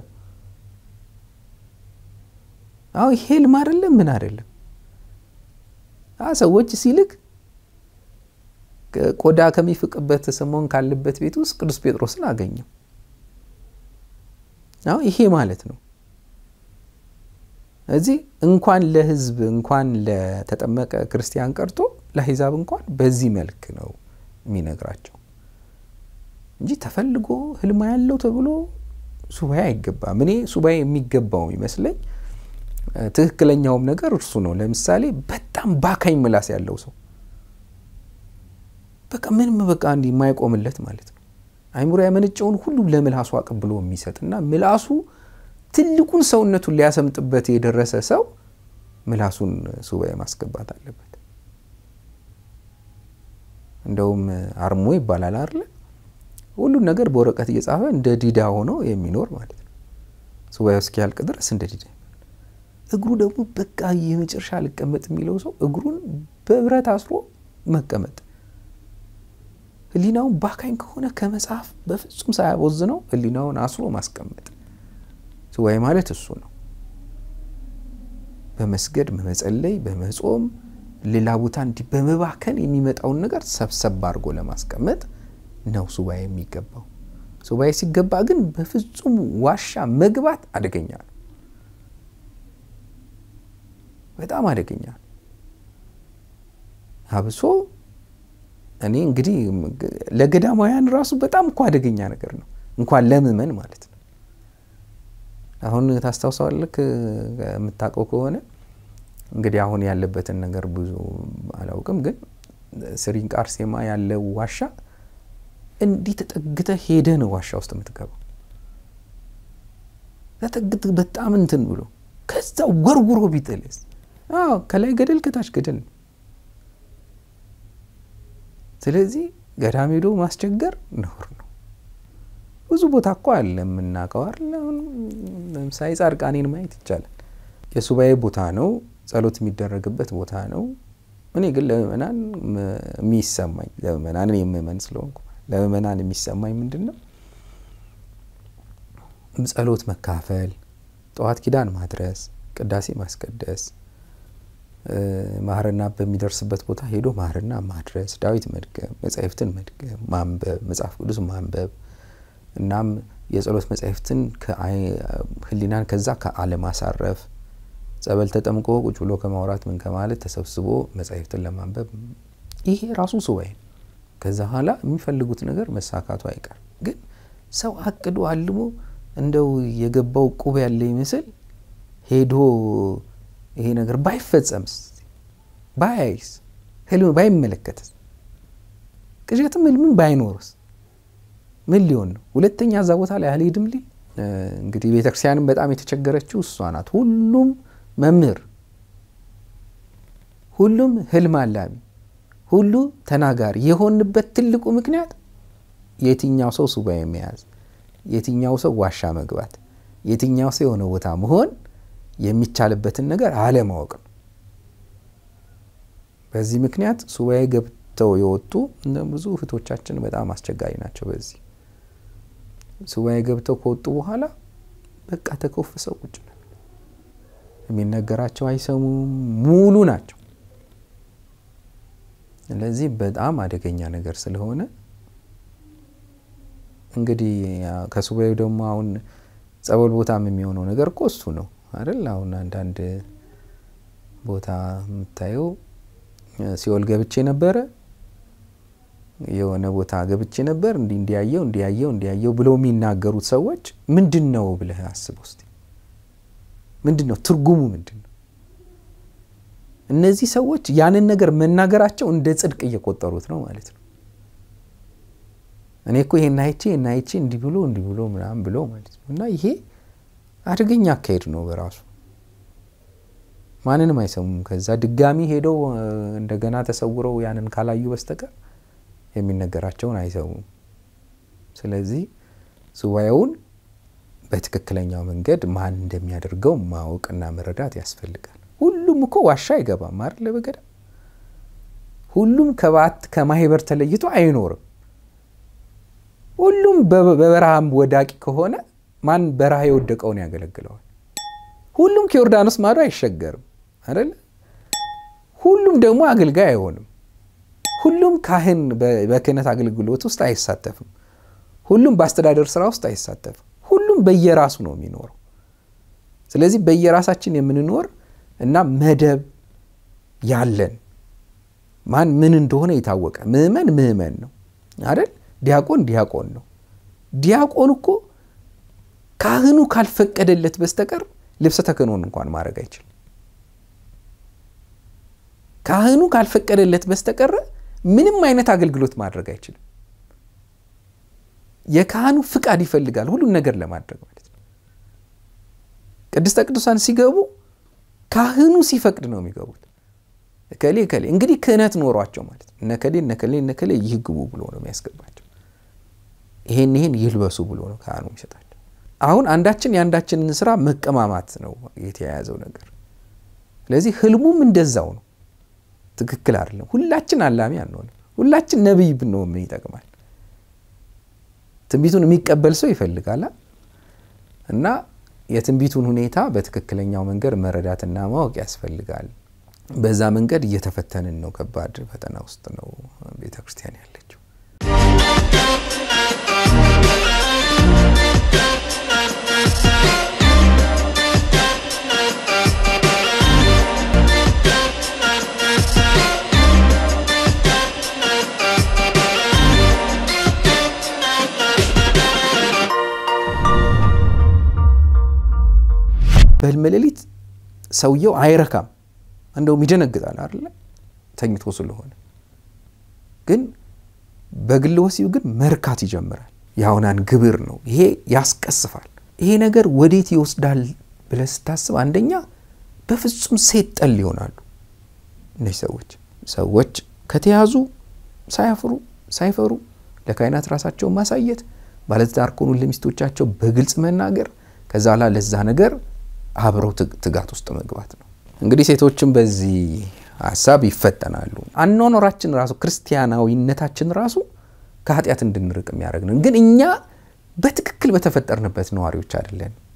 አሁ ይሄ ህልም አይደለም፣ ምን አይደለም። ሰዎች ሲልክ ቆዳ ከሚፍቅበት ስምዖን ካለበት ቤት ውስጥ ቅዱስ ጴጥሮስን አገኘው። አሁ ይሄ ማለት ነው። እዚህ እንኳን ለህዝብ እንኳን ለተጠመቀ ክርስቲያን ቀርቶ ለአሕዛብ እንኳን በዚህ መልክ ነው የሚነግራቸው እንጂ ተፈልጎ ህልማ ያለው ተብሎ ሱባኤ አይገባም። እኔ ሱባኤ የሚገባው ይመስለኝ ትክክለኛውም ነገር እርሱ ነው። ለምሳሌ በጣም ባካኝ ምላስ ያለው ሰው በቃ ምንም በቃ እንዲህ የማይቆምለት ማለት ነው። አይምሮ ያመነጨውን ሁሉ ለምላሱ አቀብሎ የሚሰጥና ምላሱ ትልቁን ሰውነቱን ሊያሰምጥበት የደረሰ ሰው ምላሱን ሱባኤ ማስገባት አለበት። እንደውም አርሞ ይባላል አይደለ? ሁሉን ነገር በወረቀት እየጻፈ እንደ ዲዳ ሆኖ የሚኖር ማለት ነው። ሱባኤው እስኪያልቅ ድረስ እንደ ዲዳ እግሩ ደግሞ በቃ የመጨረሻ ልቀመጥ የሚለው ሰው እግሩን በብረት አስሮ መቀመጥ ህሊናውን ባካኝ ከሆነ ከመጽሐፍ በፍጹም ሳያቦዝነው ህሊናውን አስሮ ማስቀመጥ ሱባኤ ማለት እሱ ነው። በመስገድ በመጸለይ በመጾም ሌላ ቦታ እንዲህ በመባከን የሚመጣውን ነገር ሰብሰብ አድርጎ ለማስቀመጥ ነው ሱባኤ የሚገባው። ሱባኤ ሲገባ ግን በፍጹም ዋሻ መግባት አደገኛ ነው። በጣም አደገኛ ነው። አብሶ እኔ እንግዲህ ለገዳማውያን ራሱ በጣም እኮ አደገኛ ነገር ነው፣ እንኳን ለምእመን ማለት ነው። አሁን ታስታውሰዋለህ የምታውቀው ከሆነ እንግዲህ አሁን ያለበትን ነገር ብዙ አላውቅም፣ ግን ስሪንቃ አርሴማ ያለው ዋሻ እንዲህ ተጠግተህ ሄደህ ነው ዋሻ ውስጥ የምትገባው። ተጠግተህ በጣም እንትን ብሎ ከዛ ወርውሮ ቢጥልስ? አዎ ከላይ ገደል ከታች ገደል ነው። ስለዚህ ገዳም ሄዶ ማስቸገር ነውር ነው። ብዙ ቦታ እኮ አለ የምናውቀው አይደል? ለምሳሌ ጻድቃኔን ማየት ይቻላል። የሱባኤ ቦታ ነው፣ ጸሎት የሚደረግበት ቦታ ነው። እኔ ግን ለምእመናን የሚሰማኝ ለምእመናን እኔ ምእመን ስለሆንኩ ለምእመናን የሚሰማኝ ምንድን ነው? ጸሎት መካፈል፣ ጠዋት ኪዳን ማድረስ፣ ቅዳሴ ማስቀደስ፣ ማህርና በሚደርስበት ቦታ ሄዶ ማህርና ማድረስ፣ ዳዊት መድገም፣ መጻሕፍትን መድገም፣ ማንበብ፣ መጽሐፍ ቅዱስ ማንበብ እናም የጸሎት መጻሕፍትን ህሊናን ከዛ ከአለማሳረፍ ጸበል ተጠምቆ ቁጭ ብሎ ከማውራት ምን ከማለት ተሰብስቦ መጻሕፍትን ለማንበብ ይሄ ራሱ ሱባኤ ነው። ከዛ በኋላ የሚፈልጉት ነገር መሳካቱ አይቀርም። ግን ሰው አቅዶ አልሞ እንደው የገባው ቁብ ያለ ይመስል ሄዶ ይሄ ነገር ባይፈጸምስ፣ ባያይስ፣ ህልም ባይመለከትስ፣ ቅዠትም ህልምን ባይኖርስ ምን ሊሆን ነው? ሁለተኛ እዛ ቦታ ላይ አልሄድም ሊል እንግዲህ ቤተክርስቲያንም በጣም የተቸገረችው እሷ ናት። ሁሉም መምህር፣ ሁሉም ህልም አላሚ፣ ሁሉ ተናጋሪ የሆንበት ትልቁ ምክንያት የትኛው ሰው ሱባኤ መያዝ፣ የትኛው ሰው ዋሻ መግባት፣ የትኛው ሰው የሆነ ቦታ መሆን የሚቻልበትን ነገር አለማወቅ ነው። በዚህ ምክንያት ሱባኤ ገብተው የወጡ ብዙ እህቶቻችን በጣም አስቸጋሪ ናቸው። በዚህ ሱባኤ ገብተው ከወጡ በኋላ በቃ ተኮፍሰው ቁጭ ነው። የሚነገራቸው አይሰሙም፣ ሙሉ ናቸው። ስለዚህ በጣም አደገኛ ነገር ስለሆነ እንግዲህ ከሱባኤው ደግሞ አሁን ጸበል ቦታም የሚሆነው ነገር እኮ እሱ ነው አይደል? አሁን አንዳንድ ቦታ የምታየው ሲኦል ገብቼ ነበረ የሆነ ቦታ ገብቼ ነበር እንዲህ እንዲያየው እንዲያየው እንዲያየው ብለው የሚናገሩት ሰዎች ምንድን ነው ብለህ አስብ ውስጥ ምንድን ነው ትርጉሙ ምንድን ነው? እነዚህ ሰዎች ያንን ነገር መናገራቸው እንደ ጽድቅ እየቆጠሩት ነው ማለት ነው። እኔ እኮ ይሄን አይቼ ይሄን አይቼ እንዲህ ብሎ እንዲህ ብሎ ምናምን ብሎ ማለት ነው። እና ይሄ አደገኛ አካሄድ ነው በራሱ ማንንም አይሰሙም። ከዛ ድጋሚ ሄደው እንደገና ተሰውረው ያንን ካላዩ በስተቀር የሚነገራቸውን አይሰሙም። ስለዚህ ሱባኤውን በትክክለኛው መንገድ ማን እንደሚያደርገው ማወቅና መረዳት ያስፈልጋል። ሁሉም እኮ ዋሻ አይገባም አይደል? በገዳም ሁሉም ከባት ከማህበር ተለይቶ አይኖርም። ሁሉም በበረሃም ወዳቂ ከሆነ ማን በረሃ የወደቀውን ያገለግለዋል? ሁሉም ከዮርዳኖስ ማዶ አይሸገርም አይደል? ሁሉም ደግሞ አገልጋይ አይሆንም። ሁሉም ካህን በክህነት አገልግሎት ውስጥ አይሳተፍም። ሁሉም በአስተዳደር ስራ ውስጥ አይሳተፍም። ሁሉም በየራሱ ነው የሚኖረው። ስለዚህ በየራሳችን የምንኖር እና መደብ ያለን ማን ምን እንደሆነ የታወቀ ምእመን ምእመን ነው አይደል? ዲያቆን ዲያቆን ነው። ዲያቆን እኮ ካህኑ ካልፈቀደለት በስተቀር ልብሰ ተክህኖን እንኳን ማድረግ አይችልም። ካህኑ ካልፈቀደለት በስተቀር ምንም አይነት አገልግሎት ማድረግ አይችልም። የካህኑ ፍቃድ ይፈልጋል ሁሉን ነገር ለማድረግ ማለት ነው። ቅድስተ ቅዱሳን ሲገቡ ካህኑ ሲፈቅድ ነው የሚገቡት። እከሌ እከሌ እንግዲህ ክህነት ኖሯቸው ማለት ነው። እነከሌ እነከሌ እነከሌ ይህ ግቡ ብሎ ነው የሚያስገባቸው። ይሄን ይሄን ይልበሱ ብሎ ነው ካህኑ የሚሰጣቸው። አሁን አንዳችን የአንዳችንን ስራ መቀማማት ነው የተያያዘው ነገር። ስለዚህ ህልሙም እንደዛው ነው። ትክክል አይደለም። ሁላችን አላሚ አንሆንም። ሁላችን ነቢይ ብንሆን ምን ይጠቅማል? ትንቢቱን የሚቀበል ሰው ይፈልጋል እና የትንቢቱን ሁኔታ በትክክለኛው መንገድ መረዳትና ማወቅ ያስፈልጋል። በዛ መንገድ እየተፈተንን ነው። ከባድ ፈተና ውስጥ ነው ቤተ ክርስቲያን ያለችው። በህልም ሌሊት ሰውየው አይረካም፣ እንደውም ይደነግጣል አይደለ ተኝቶ ስለሆነ። ግን በግል ወሲብ ግን መርካት ይጀምራል። የአሁናን ግብር ነው ይሄ፣ ያስቀስፋል። ይሄ ነገር ወዴት ይወስዳል ብለህ ስታስብ አንደኛ በፍጹም ሴት ጠል ይሆናሉ እነዚህ ሰዎች። ሰዎች ከተያዙ ሳያፍሩ ሳይፈሩ ለካህናት ራሳቸውን ማሳየት፣ ባለትዳር ከሆኑ ለሚስቶቻቸው በግልጽ መናገር፣ ከዛ ላ ለዛ ነገር አብረው ትጋት ውስጥ መግባት ነው። እንግዲህ ሴቶችም በዚህ ሀሳብ ይፈተናሉ። አኗኗራችን ራሱ ክርስቲያናዊነታችን ራሱ ከኃጢአት እንድንርቅ የሚያደርግ ነው። ግን እኛ በትክክል በተፈጠርንበት ነዋሪዎች አይደለን።